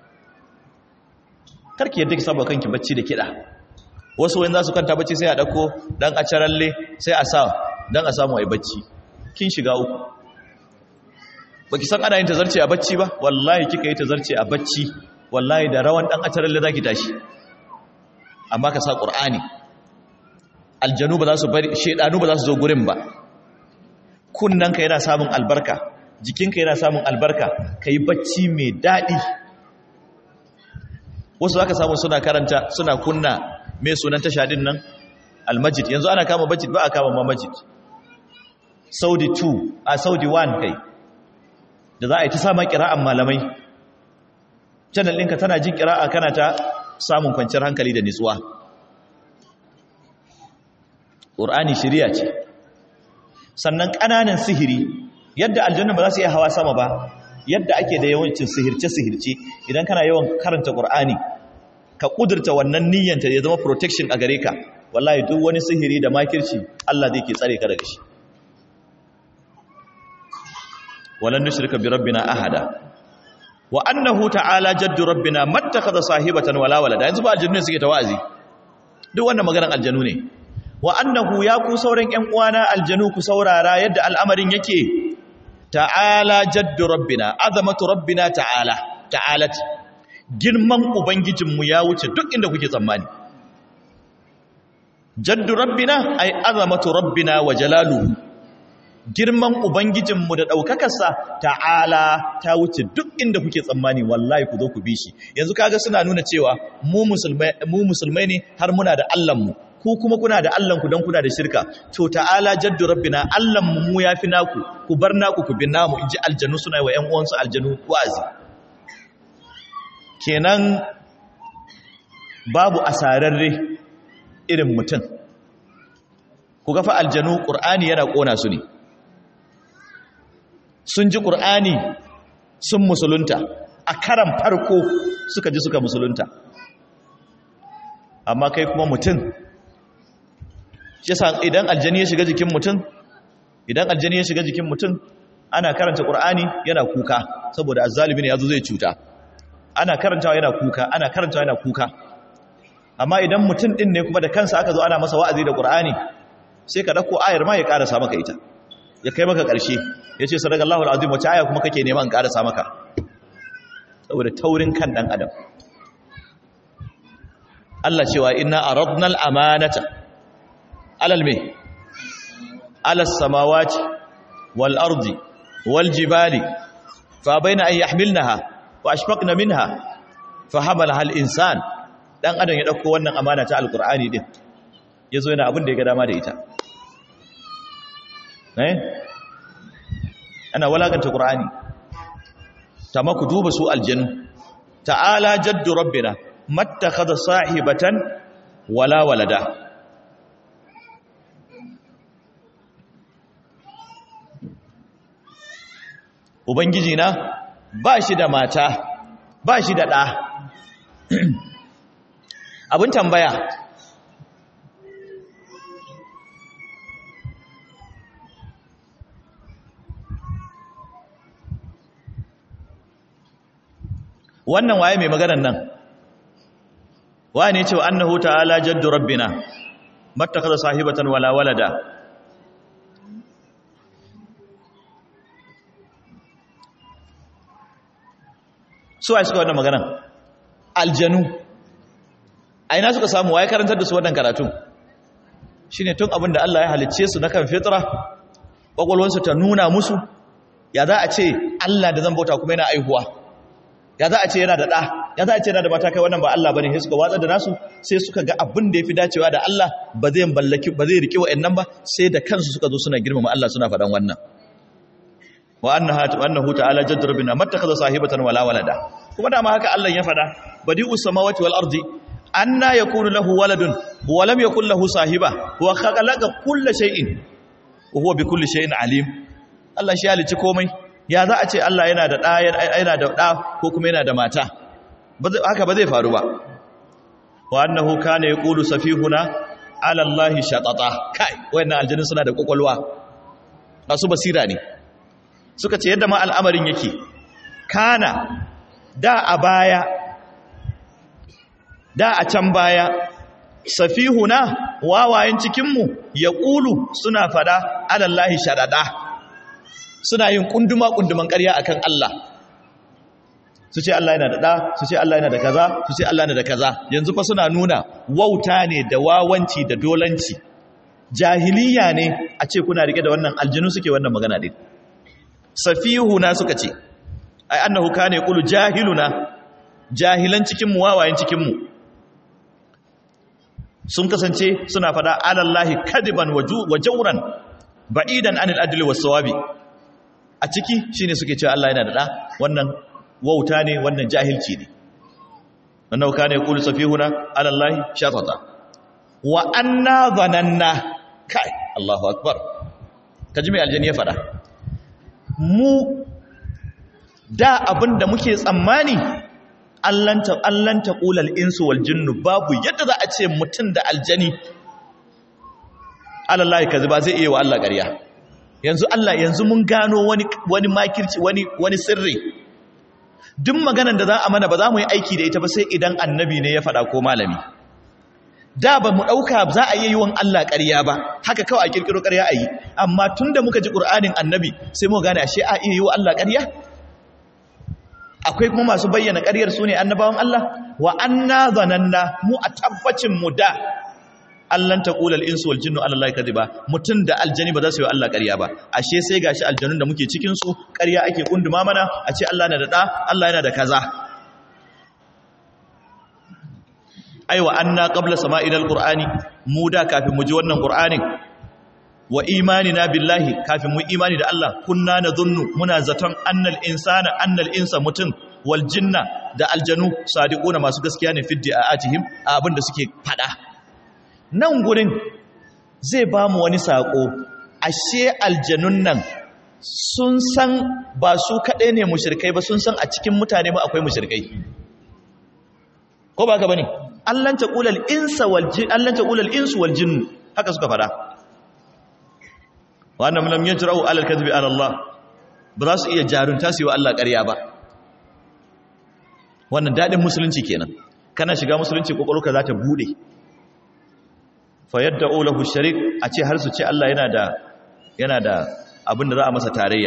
karki yadda ki sabarwa kanki bacci da kida wasu wani za su kanta bacci sai a dauko dan a caralle sai a sa dan a samu ai bacci kin shiga uku baki san ana yin tazarce a bacci ba wallahi kika yi tazarce a bacci wallahi da rawan dan ataralle zaki tashi amma ka sa qur'ani aljanu ba za su bari shedanu ba za su zo gurin ba kunnanka yana samun albarka jikinka yana samun albarka kai bacci mai dadi wasu zaka samu suna karanta suna kunna mai sunan tashadin nan almajid yanzu ana kama majid ba a kama ma majid saudi 2 a saudi 1 kai da za a yi ta samun kira'an malamai channel ɗinka tana jin kira'a kana ta samun kwanciyar hankali da nitsuwa ƙur'ani shirya ce sannan ƙananan sihiri yadda aljanna ba za su iya hawa sama ba yadda ake da yawancin sihirce-sihirce idan kana yawan karanta ƙur'ani ka ƙudurta wannan niyyanta ya zama protection a gare ka wallahi duk wani sihiri da makirci Allah zai ke tsare ka daga shi walan nushrika bi rabbina ahada wa annahu ta'ala jaddu rabbina mattakhadha sahibatan wala walada yanzu ba aljannu suke tawazi duk wannan maganar aljanu ne wa annahu ya ku sauran ƴan uwana aljanu ku saurara yadda al'amarin yake ta'ala jaddu rabbina azamatu rabbina ta'ala ta'alat girman ubangijinmu ya wuce duk inda kuke tsammani jaddu rabbina ay azamatu rabbina wa jalaluhu girman ubangijinmu da ɗaukakarsa ta'ala ta wuce duk inda kuke tsammani wallahi ku zo ku bi shi yanzu kaga suna nuna cewa mu musulmai ne har muna da allahnmu ku kuma kuna da allahnku don kuna da shirka to ta'ala jaddu rabbina allahnmu mu ya fi naku ku bar naku ku bi namu in ji aljanu suna yi wa ‘yan uwansu aljanu wazi kenan babu asararre irin mutum ku gafa aljanu ƙur'ani yana ƙona su ne sun ji ƙur'ani sun musulunta a karan farko suka ji suka musulunta amma kai kuma mutum yasa idan aljani ya shiga jikin mutum idan aljani ya shiga jikin mutum ana karanta ƙur'ani yana kuka saboda azzalimi ne yazo zai cuta ana karantawa yana kuka ana karantawa yana kuka amma idan mutum din ne kuma da kansa aka zo ana masa wa'azi da ƙur'ani sai ka dauko ayar ma ya karasa maka ita ya kai maka ƙarshe ya ce sadakallahu al'azim wace aya kuma kake neman ƙarasa maka saboda taurin kan ɗan adam Allah cewa inna aradna al-amanata alal me alas samawati wal ardi wal jibali fa baina an yahmilnaha wa ashfaqna minha fa hamalaha al-insan dan adam ya dauko wannan amana ta alqur'ani din yazo yana abin da ya ga dama da ita eh ana walakanta qur'ani tamma ku duba su aljannu ta'ala jaddu rabbina mattakhadha sahibatan wala walada ubangiji na ba shi da mata ba shi da ɗa abin tambaya wannan waye mai maganar nan wani ce wa annahu ta'ala jaddu rabbina mattakhadha sahibatan wala walada su ai suka wannan magana aljanu a ina suka samu waye karantar da su wannan karatu shine tun abin da Allah ya halicce su na kan fitra kwakwalwansu ta nuna musu ya za a ce Allah da zan bauta kuma yana aihuwa ya za a ce yana da ɗa ya za a ce yana da mata kai wannan ba Allah bane sai suka watsar da nasu sai suka ga abin da yafi dacewa da Allah ba zai ballaki ba zai rike wa'annan ba sai da kansu suka zo suna girmama Allah suna faɗan wannan wa annahu annahu ta'ala jaddu rabbina mattakhadha sahibatan wala walada kuma dama haka Allah ya faɗa badi'us samawati wal ardi anna yakunu lahu waladun wa lam yakul lahu sahiba wa khalaqa kulla shay'in wa huwa bi kulli shay'in alim Allah shi halici komai ya za a ce Allah yana da ɗa yana da ɗa ko kuma yana da mata haka ba zai faru ba wa annahu kana yaqulu safihuna ala Allah shatata kai wayannan aljannin suna da kokolwa masu basira ne suka ce yadda ma al'amarin yake kana da a baya da a can baya safihuna wawayen cikinmu ya ƙulu suna fada alallahi shaɗaɗa suna yin ƙunduma-ƙunduman ƙarya akan Allah su ce Allah yana da ɗa su ce Allah yana da kaza su ce Allah yana da kaza yanzu fa suna nuna wauta ne da wawanci da dolanci jahiliya ne a ce kuna rike da wannan aljinu suke wannan magana din safihuna suka ce ai annahu kana yaqulu jahiluna jahilan cikin mu wawayen cikin mu sun kasance suna fada alallahi kadiban wa jawran ba'idan anil adli was sawabi a ciki shine suke cewa Allah yana da da wannan wauta ne wannan jahilci ne wannan kana yaqulu safihuna alallahi shatata wa anna dhananna kai Allahu akbar kaji mai aljani ya fada mu da abinda muke tsammani allanta allanta qulal insu wal jinnu babu yadda za a ce mutum da aljani alallahi kazi ba zai iya wa Allah ƙarya yanzu Allah yanzu mun gano wani wani makirci wani wani sirri duk maganar da za a mana ba za mu yi aiki da ita ba sai idan annabi ne ya faɗa ko malami da ba mu ɗauka za a yi yiwon Allah ƙarya ba haka kawai a ƙirƙiro ƙarya a yi amma tun da muka ji ƙur'anin annabi sai mu gane ashe a iya yi wa Allah ƙarya akwai kuma masu bayyana ƙaryar su ne annabawan Allah wa anna zananna mu a tabbacin mu da Allah ta qula al-insu wal jinnu ala Allah kadiba mutun da aljani ba za su yi Allah ƙarya ba ashe sai gashi aljanun da muke cikin su ƙarya ake kunduma mana a ce Allah na da da Allah yana da kaza aiwa anna qabla sama'il al-qur'ani mu da kafin mu ji wannan qur'anin wa imanina billahi kafin mu imani da Allah kunna nadhunnu muna zaton annal insana annal insa mutun wal jinna da aljanu sadiquna masu gaskiya ne fiddi a atihim a abinda suke fada nan gurin zai ba mu wani sako ashe aljanun nan sun san ba su kadai ne mushrikai ba sun san a cikin mutane ba akwai mushrikai ko ba ka bane allan taqulal insa wal jin allan taqulal insu wal jinn haka suka fada wa annam lam yajra'u 'ala al-kadhibi 'ala Allah ba za su iya jarunta su yi wa Allah ƙarya ba wannan dadin musulunci kenan kana shiga musulunci kokolka za ta bude fa yad'u lahu sharik a ce har su ce Allah yana da yana da abin da za a masa tarayya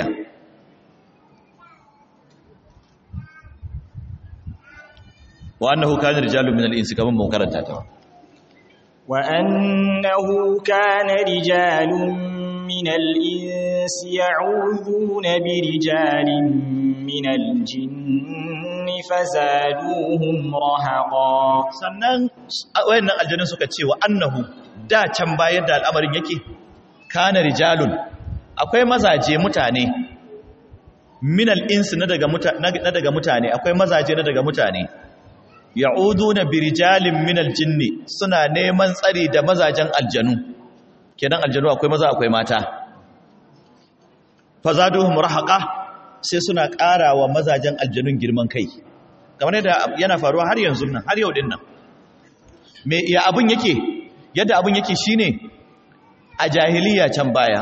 wa annahu kana rijalun min al-insi kaman mun karanta ta wa annahu kana rijalun min al-insi ya'udhuna bi rijalin min al-jinni fazaduhum rahaqa sannan wayannan aljanun suka ce wa annahu da can bayan da al'amarin yake kana rijalun akwai mazaje mutane min al-insi na daga mutane akwai mazaje na daga mutane ya'uduna birijalin minal jinni suna neman tsari da mazajen aljanu kenan aljanu akwai maza akwai mata fazaduhum rahaqa sai suna ƙarawa mazajen aljanun girman kai kamar yadda yana faruwa har yanzu nan har yau din nan me ya abun yake yadda abun yake shine a jahiliya can baya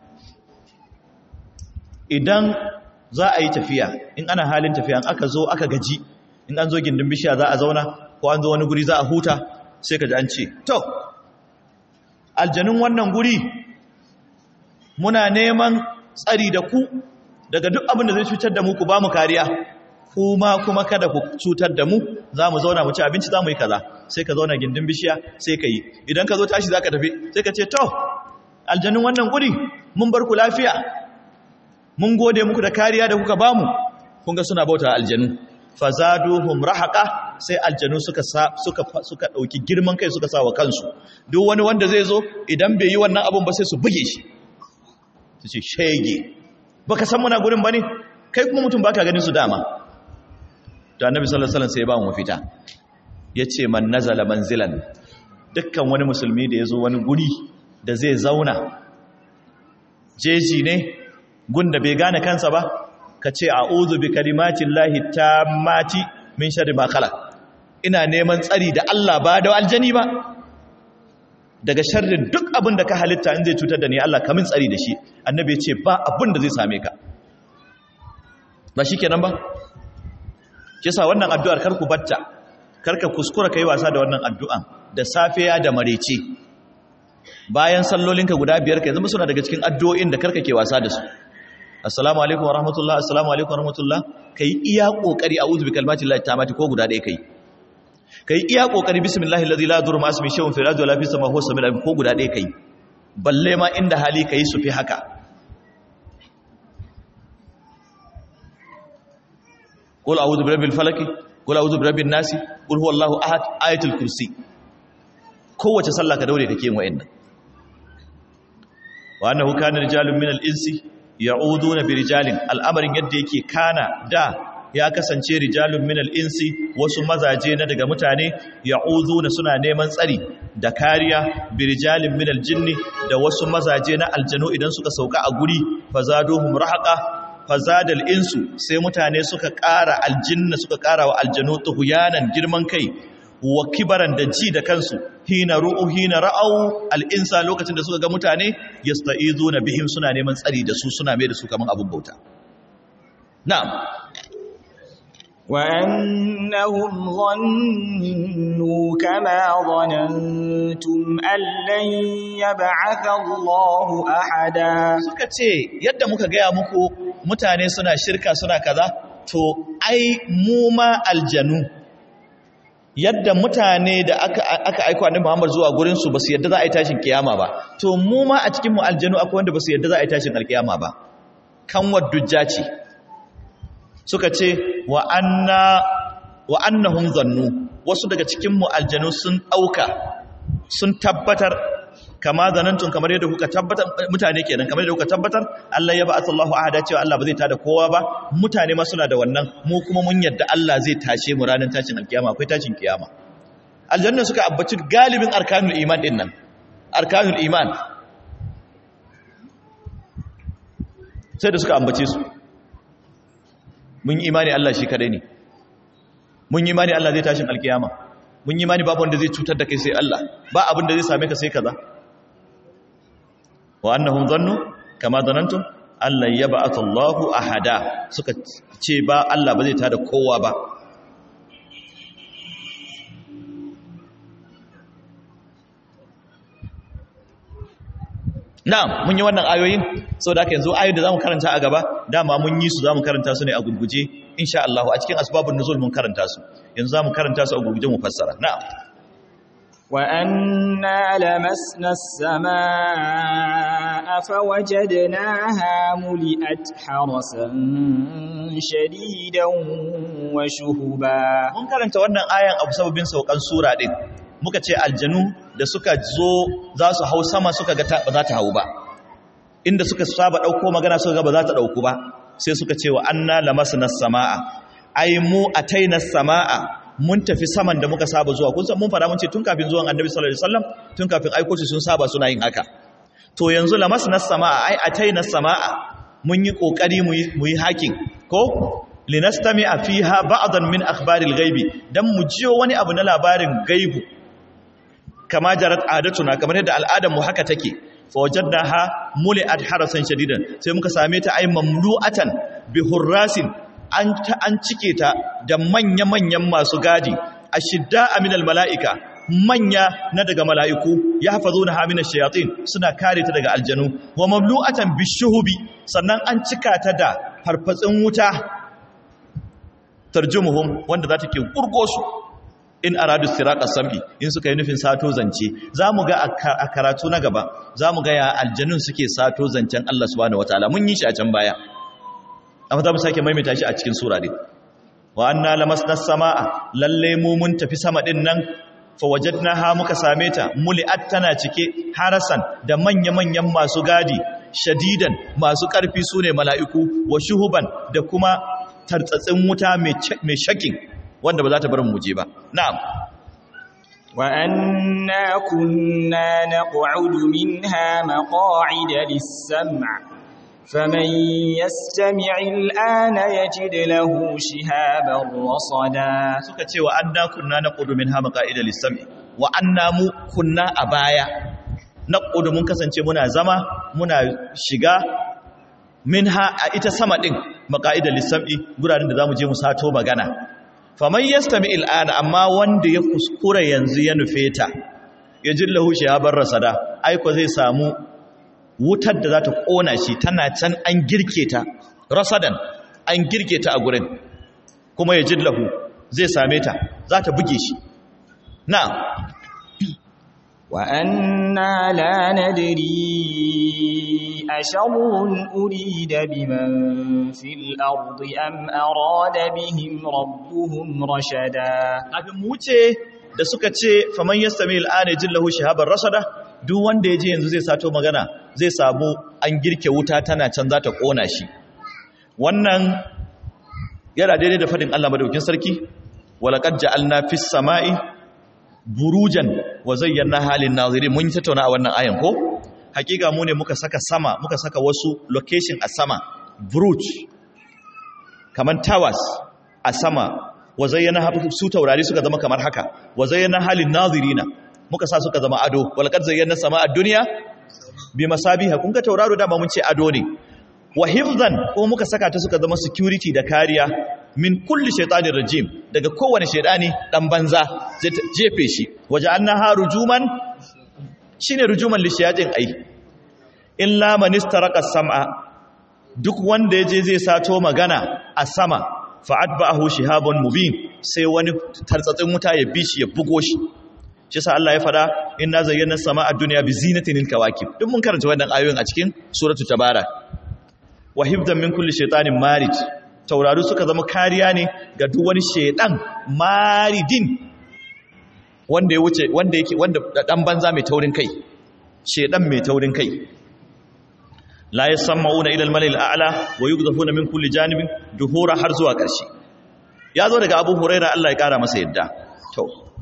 idan za a yi tafiya in ana halin tafiya aka zo aka gaji in an zo gindin bishiya za a zauna ko an zo wani guri za a huta sai ka ji an ce to aljanun wannan guri muna neman tsari da ku daga duk abin da zai cutar da mu ku ba mu kariya kuma kuma kada ku cutar da mu za mu zauna mu ci abinci za mu yi kaza sai ka zauna gindin bishiya sai ka yi idan ka zo tashi za ka tafi sai ka ce to aljanun wannan guri mun bar ku lafiya mun gode muku da kariya da kuka bamu kun ga suna bauta aljanu fazaduhum rahaqa sai aljanu suka suka suka dauki girman kai suka sa wa kansu duk wani wanda zai zo idan bai yi wannan abun ba sai su buge shi su ce shege baka san muna gurin bane kai kuma mutum baka ganin su dama to annabi sallallahu alaihi wasallam sai ya ba mu mafita yace man nazala manzilan dukkan wani musulmi da yazo wani guri da zai zauna jeji ne gunda bai gane kansa ba ka ce a'udhu bi kalimatin lahi tammati min sharri ma khalaq ina neman tsari da Allah ba da aljani ba daga sharrin duk abin da ka halitta in zai cutar da ni Allah kamin tsari da shi annabi ya ce ba abin da zai same ka ba shikenan ba kisa wannan addu'ar karku batta karka kuskura kai wasa da wannan addu'an da safiya da marece bayan sallolinka guda biyar kai zama suna daga cikin addu'o'in da karka ke wasa da su assalamu alaikum wa rahmatullah assalamu alaikum wa rahmatullah kai iya kokari a'udhu bi kalimatillahi tammati ko guda ɗaya kai kai iya kokari bismillahi allazi la yadurru ma ismihi shay'un fil ardi wala fis samawati huwa samiul ko guda ɗaya kai balle ma inda hali kai su fi haka qul a'udhu bi rabbil falaq qul a'udhu bi rabbin nas qul huwallahu ahad ayatul kursi kowace sallah ka daure kake yin wa'annan wa annahu kana rijalun minal insi ya'uduna bi rijalin al'amarin yadda yake kana da ya kasance rijalun minal insi wasu mazaje na daga mutane ya'uduna suna neman tsari da kariya bi rijalin minal jinni da wasu mazaje na aljanu idan suka sauka a guri fazaduhum rahaqa fazadal insu sai mutane suka ƙara aljinna suka ƙara wa aljanu tuhuyanan girman kai wa kibaran da ji da kansu hina ru'u hina ra'au al'insa lokacin da suka ga mutane yasta'izuna bihim suna neman tsari da su suna mai da su kaman abun bauta na'am wa annahum dhannu kama dhanantum an lan yab'atha Allahu ahada suka ce yadda muka gaya muku mutane suna shirka suna kaza to ai mu ma aljanu yadda mutane da aka aka aika annabi Muhammad zuwa gurin su basu yadda za a yi tashin kiyama ba to mu ma a cikin mu aljanu akwai wanda basu yadda za a yi tashin alkiyama ba kan wadujja ce suka ce wa anna wa annahum zannu wasu daga cikin mu aljanu sun dauka sun tabbatar kama zanantun kamar yadda kuka tabbatar mutane kenan kamar yadda kuka tabbatar Allah ya ba'atha Allahu ahada cewa Allah ba zai tada kowa ba mutane ma suna da wannan mu kuma mun yadda Allah zai tashe mu ranar tashin alkiyama akwai tashin kiyama aljanna suka abbaci galibin arkanul iman din nan arkanul iman sai da suka ambace su mun yi imani Allah shi kadai ne mun yi imani Allah zai tashin alkiyama mun yi imani babu wanda zai cutar da kai sai Allah ba abin da zai same ka sai kaza wa annahum dhannu kama dhanantum Allah yab'athu Allahu ahada suka ce ba Allah ba zai tada kowa ba Na'am mun yi wannan ayoyin saboda haka yanzu ayoyin da zamu karanta a gaba dama mun yi su zamu karanta su ne a gurguje insha Allah a cikin asbabun nuzul mun karanta su yanzu zamu karanta su a gurguje mu fassara na'am وأنا لمسنا السماء فوجدناها ملئت حرسا شديدا وشهبا mun karanta wannan ayan abu sababin saukan sura din muka ce aljanu da suka zo za su hau sama suka ga ba za ta hau ba inda suka saba dauko magana suka ga ba za ta dauku ba sai suka ce wa anna lamasna samaa ai mu ataina samaa mun tafi saman da muka saba zuwa kun san mun fara mun ce tun kafin zuwan annabi sallallahu alaihi wasallam tun kafin aiko shi sun saba suna yin haka to yanzu lamasna samaa ai ataina samaa mun yi kokari mu yi mu yi hakin ko linastami'a fiha ba'dan min akhbaril ghaibi dan mu jiyo wani abu na labarin gaibu kama jarat adatuna kamar yadda al'adar mu haka take fa wajadnaha muli'at harasan shadidan sai muka same ta ay mamlu'atan bi hurrasin an ta an cike ta da manya-manyan masu gadi ashidda minal mala'ika manya na daga mala'iku ya hafazo na haminar shayatin suna kare ta daga aljanu wa mamlu'atan bishuhubi sannan an cika ta da farfatsin wuta tarjumuhum wanda za ta ke kurgo su in aradu siraka sam'i in suka yi nufin sato zance za mu ga a karatu na gaba za mu ga ya aljanun suke sato zancen Allah subhanahu wataala mun yi shi a can baya amma za mu sake maimaita shi a cikin sura din wa anna lamasna samaa lalle mu mun tafi sama din nan fa wajadnaha muka same ta muli'at tana cike harasan da manya-manyan masu gadi shadidan masu karfi sune mala'iku wa shuhuban da kuma tartsatsin wuta mai shakin wanda ba za ta bar mu je ba na'am wa anna kunna naq'udu minha maq'ida lis-sam' faman yastami' al-ana yajid lahu shihaban rasada suka ce wa anna kunna naq'udu minha maq'ida lis-sam' wa anna mu kunna a baya naq'udu mun kasance muna zama muna shiga minha a ita sama din maq'ida lis-sam'i guraren da zamu je mu sato magana faman yastami al'ana amma wanda ya kuskura yanzu ya nufe ta ya jillahu shihabar rasada aiko zai samu wutar da za ta kona shi tana can an girke ta rasadan an girke ta a gurin kuma ya jillahu zai same ta za ta buge shi na وأنا لا ندري أشر أريد بمن في الأرض أم أراد بهم ربهم رشدا abin wuce da suka ce faman yastami al'ana jillahu shahabar rasada duk wanda yaje yanzu zai sato magana zai samu an girke wuta tana can za ta kona shi wannan yana daidai da fadin Allah madaukin sarki walaqad ja'alna fis sama'i burujan wa zayyana halin nazirin mun tattauna a wannan ayan ko hakika mu ne muka saka sama muka saka wasu location a sama buruj kaman towers a sama wa zayyana su taurari suka zama kamar haka wa zayyana halin nazirina muka sa suka zama ado walqad zayyana sama ad-dunya bi masabiha kun ga tauraro da mun ce ado ne wa hifzan ko muka saka ta suka zama security da kariya min kulli shaitanin rajim daga kowane shaidani dan banza zai jefe shi waje an naha rujuman shine rujuman lishiyatin ai illa man istaraka sam'a duk wanda yaje zai sato magana a sama fa atba'ahu shihabun mubin sai wani tartsatsin wuta ya bi shi ya bugo shi shi sa Allah ya fada inna zayyana sama'a dunya bi zinatin kawakib duk mun karanta wannan ayoyin a cikin suratu tabara wa hifdan min kulli shaitanin marij taurari suka zama kariya ne ga duk wani shedan maridin wanda ya wuce wanda yake wanda dan banza mai taurin kai shedan mai taurin kai la yasammauna ila al-malil a'la wa yughdafuna min kulli janibin duhura har zuwa ƙarshe ya zo daga Abu Huraira Allah ya kara masa yadda to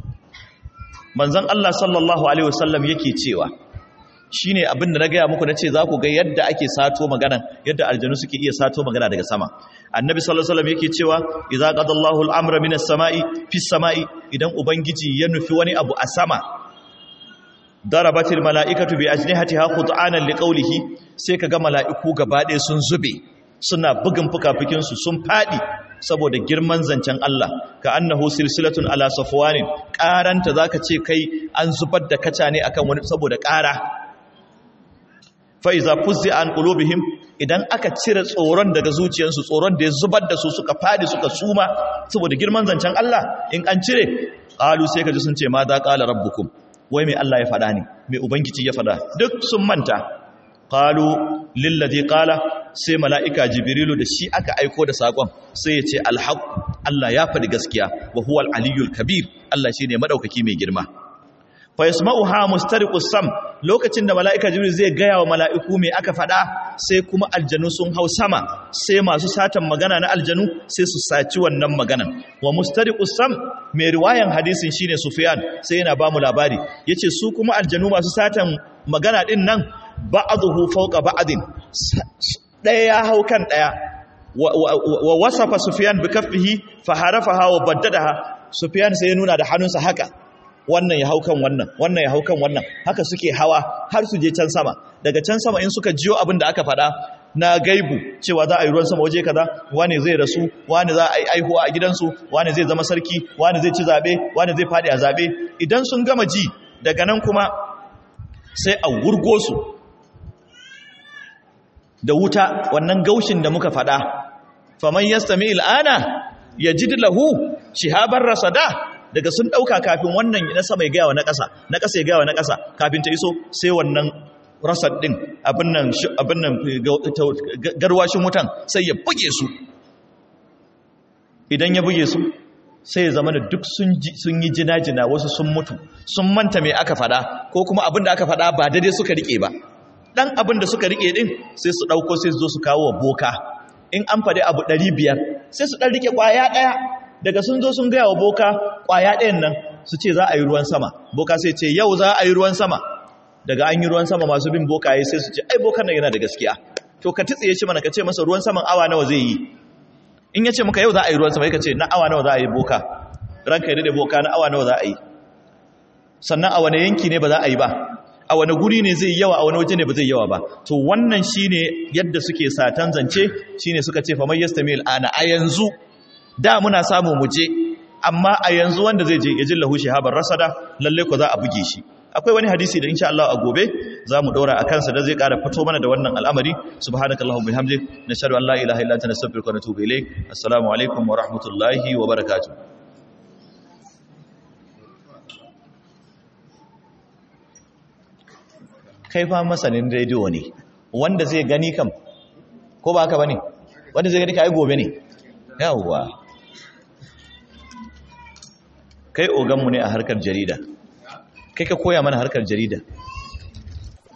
manzon Allah sallallahu alaihi wasallam yake cewa shi ne abin da na gaya muku na ce za ku ga yadda ake sato magana yadda aljanu suke iya sato magana daga sama annabi sallallahu alaihi wasallam yake cewa idza qadallahu al-amra minas sama'i fis sama'i idan ubangiji ya nufi wani abu a sama darabatil mala'ikatu bi ajnihatiha khud'anan liqawlihi sai kaga mala'iku gabaɗaya sun zube suna bugun fukafukin su sun fadi saboda girman zancen Allah ka annahu silsilatun ala safwanin karanta zaka ce kai an zubar da kaca ne akan wani saboda ƙara fa'iza fuzzi an ƙulubihim idan aka cire tsoron daga zuciyarsu tsoron da ya zubar da su suka fadi suka suma saboda girman zancen Allah in an cire ƙalu sai ka ji sun ce ma za ƙala rabbukum wai mai Allah ya faɗa ne mai ubangiji ya faɗa duk sun manta ƙalu lillazi ƙala sai mala'ika jibrilu da shi aka aiko da saƙon sai ya ce alhaƙ Allah ya faɗi gaskiya wa huwa aliyul kabir Allah shi ne maɗaukaki mai girma fa yasma'uha mustariqus sam lokacin da mala'ika jibril zai gaya wa mala'iku me aka fada sai kuma aljanu sun hau sama sai masu satan magana na aljanu sai su saci wannan maganan wa mustariqus sam mai riwayan hadisin shine sufyan sai yana ba mu labari yace su kuma aljanu masu satan magana din nan ba'dhu fawqa ba'din daya ya hau kan daya wa wasafa sufyan bi kaffihi fa harafaha wa baddadaha sufyan sai ya nuna da hannunsa haka wannan ya hau kan wannan wannan ya hau kan wannan haka suke hawa har su je can sama daga can sama in suka jiyo abin da aka faɗa na gaibu cewa za a yi ruwan sama waje kaza wani zai rasu wani za a yi aihuwa a gidansu wani zai zama sarki wani zai ci zabe wani zai fadi a zabe idan sun gama ji daga nan kuma sai a wurgo su da wuta wannan gaushin da muka fada faman yastami al'ana yajid lahu shihabar rasada daga sun dauka kafin wannan na sama ya gawa na ƙasa na ƙasa ya gawa na ƙasa kafin ta iso sai wannan rasad din abin nan abin nan garwashin wutan sai ya buge su idan ya buge su sai ya zama da duk sun yi jina-jina wasu sun mutu sun manta mai aka fada ko kuma abin da aka fada ba daidai suka rike ba dan abin da suka rike din sai su dauko sai su zo su kawo wa boka in an faɗi abu 500 sai su dan rike kwaya daya daga sun zo sun gaya wa boka kwaya ɗayan nan su ce za a yi ruwan sama boka sai ce yau za a yi ruwan sama daga an yi ruwan sama masu bin bokaye sai su ce ai bokan nan yana da gaskiya to ka titsiye shi mana ka ce masa ruwan saman awa nawa zai yi in ya ce maka yau za a yi ruwan sama ka ce na awa nawa za a yi boka ranka ya dade boka na awa nawa za a yi sannan a wane yanki ne ba za a yi ba a wane guri ne zai yawa a wane waje ne ba zai yawa ba to wannan shine yadda suke satan zance shine suka ce faman yastamil ana a yanzu da muna samu mu je amma a yanzu wanda zai je ya jillahu shihabar rasada lalle ko za a buge shi akwai wani hadisi da insha Allah a gobe za mu daura a kansa da zai ƙara fito mana da wannan al'amari subhanakallahumma bihamdik nashhadu an la ilaha illa anta nastaghfiruka wa natubu ilayk assalamu alaikum wa rahmatullahi wa barakatuh kai fa masanin rediyo ne wanda zai gani kam ko ba haka bane wanda zai gani kai gobe ne yawwa kai oganmu ne a harkar jarida kai ka koya mana harkar jarida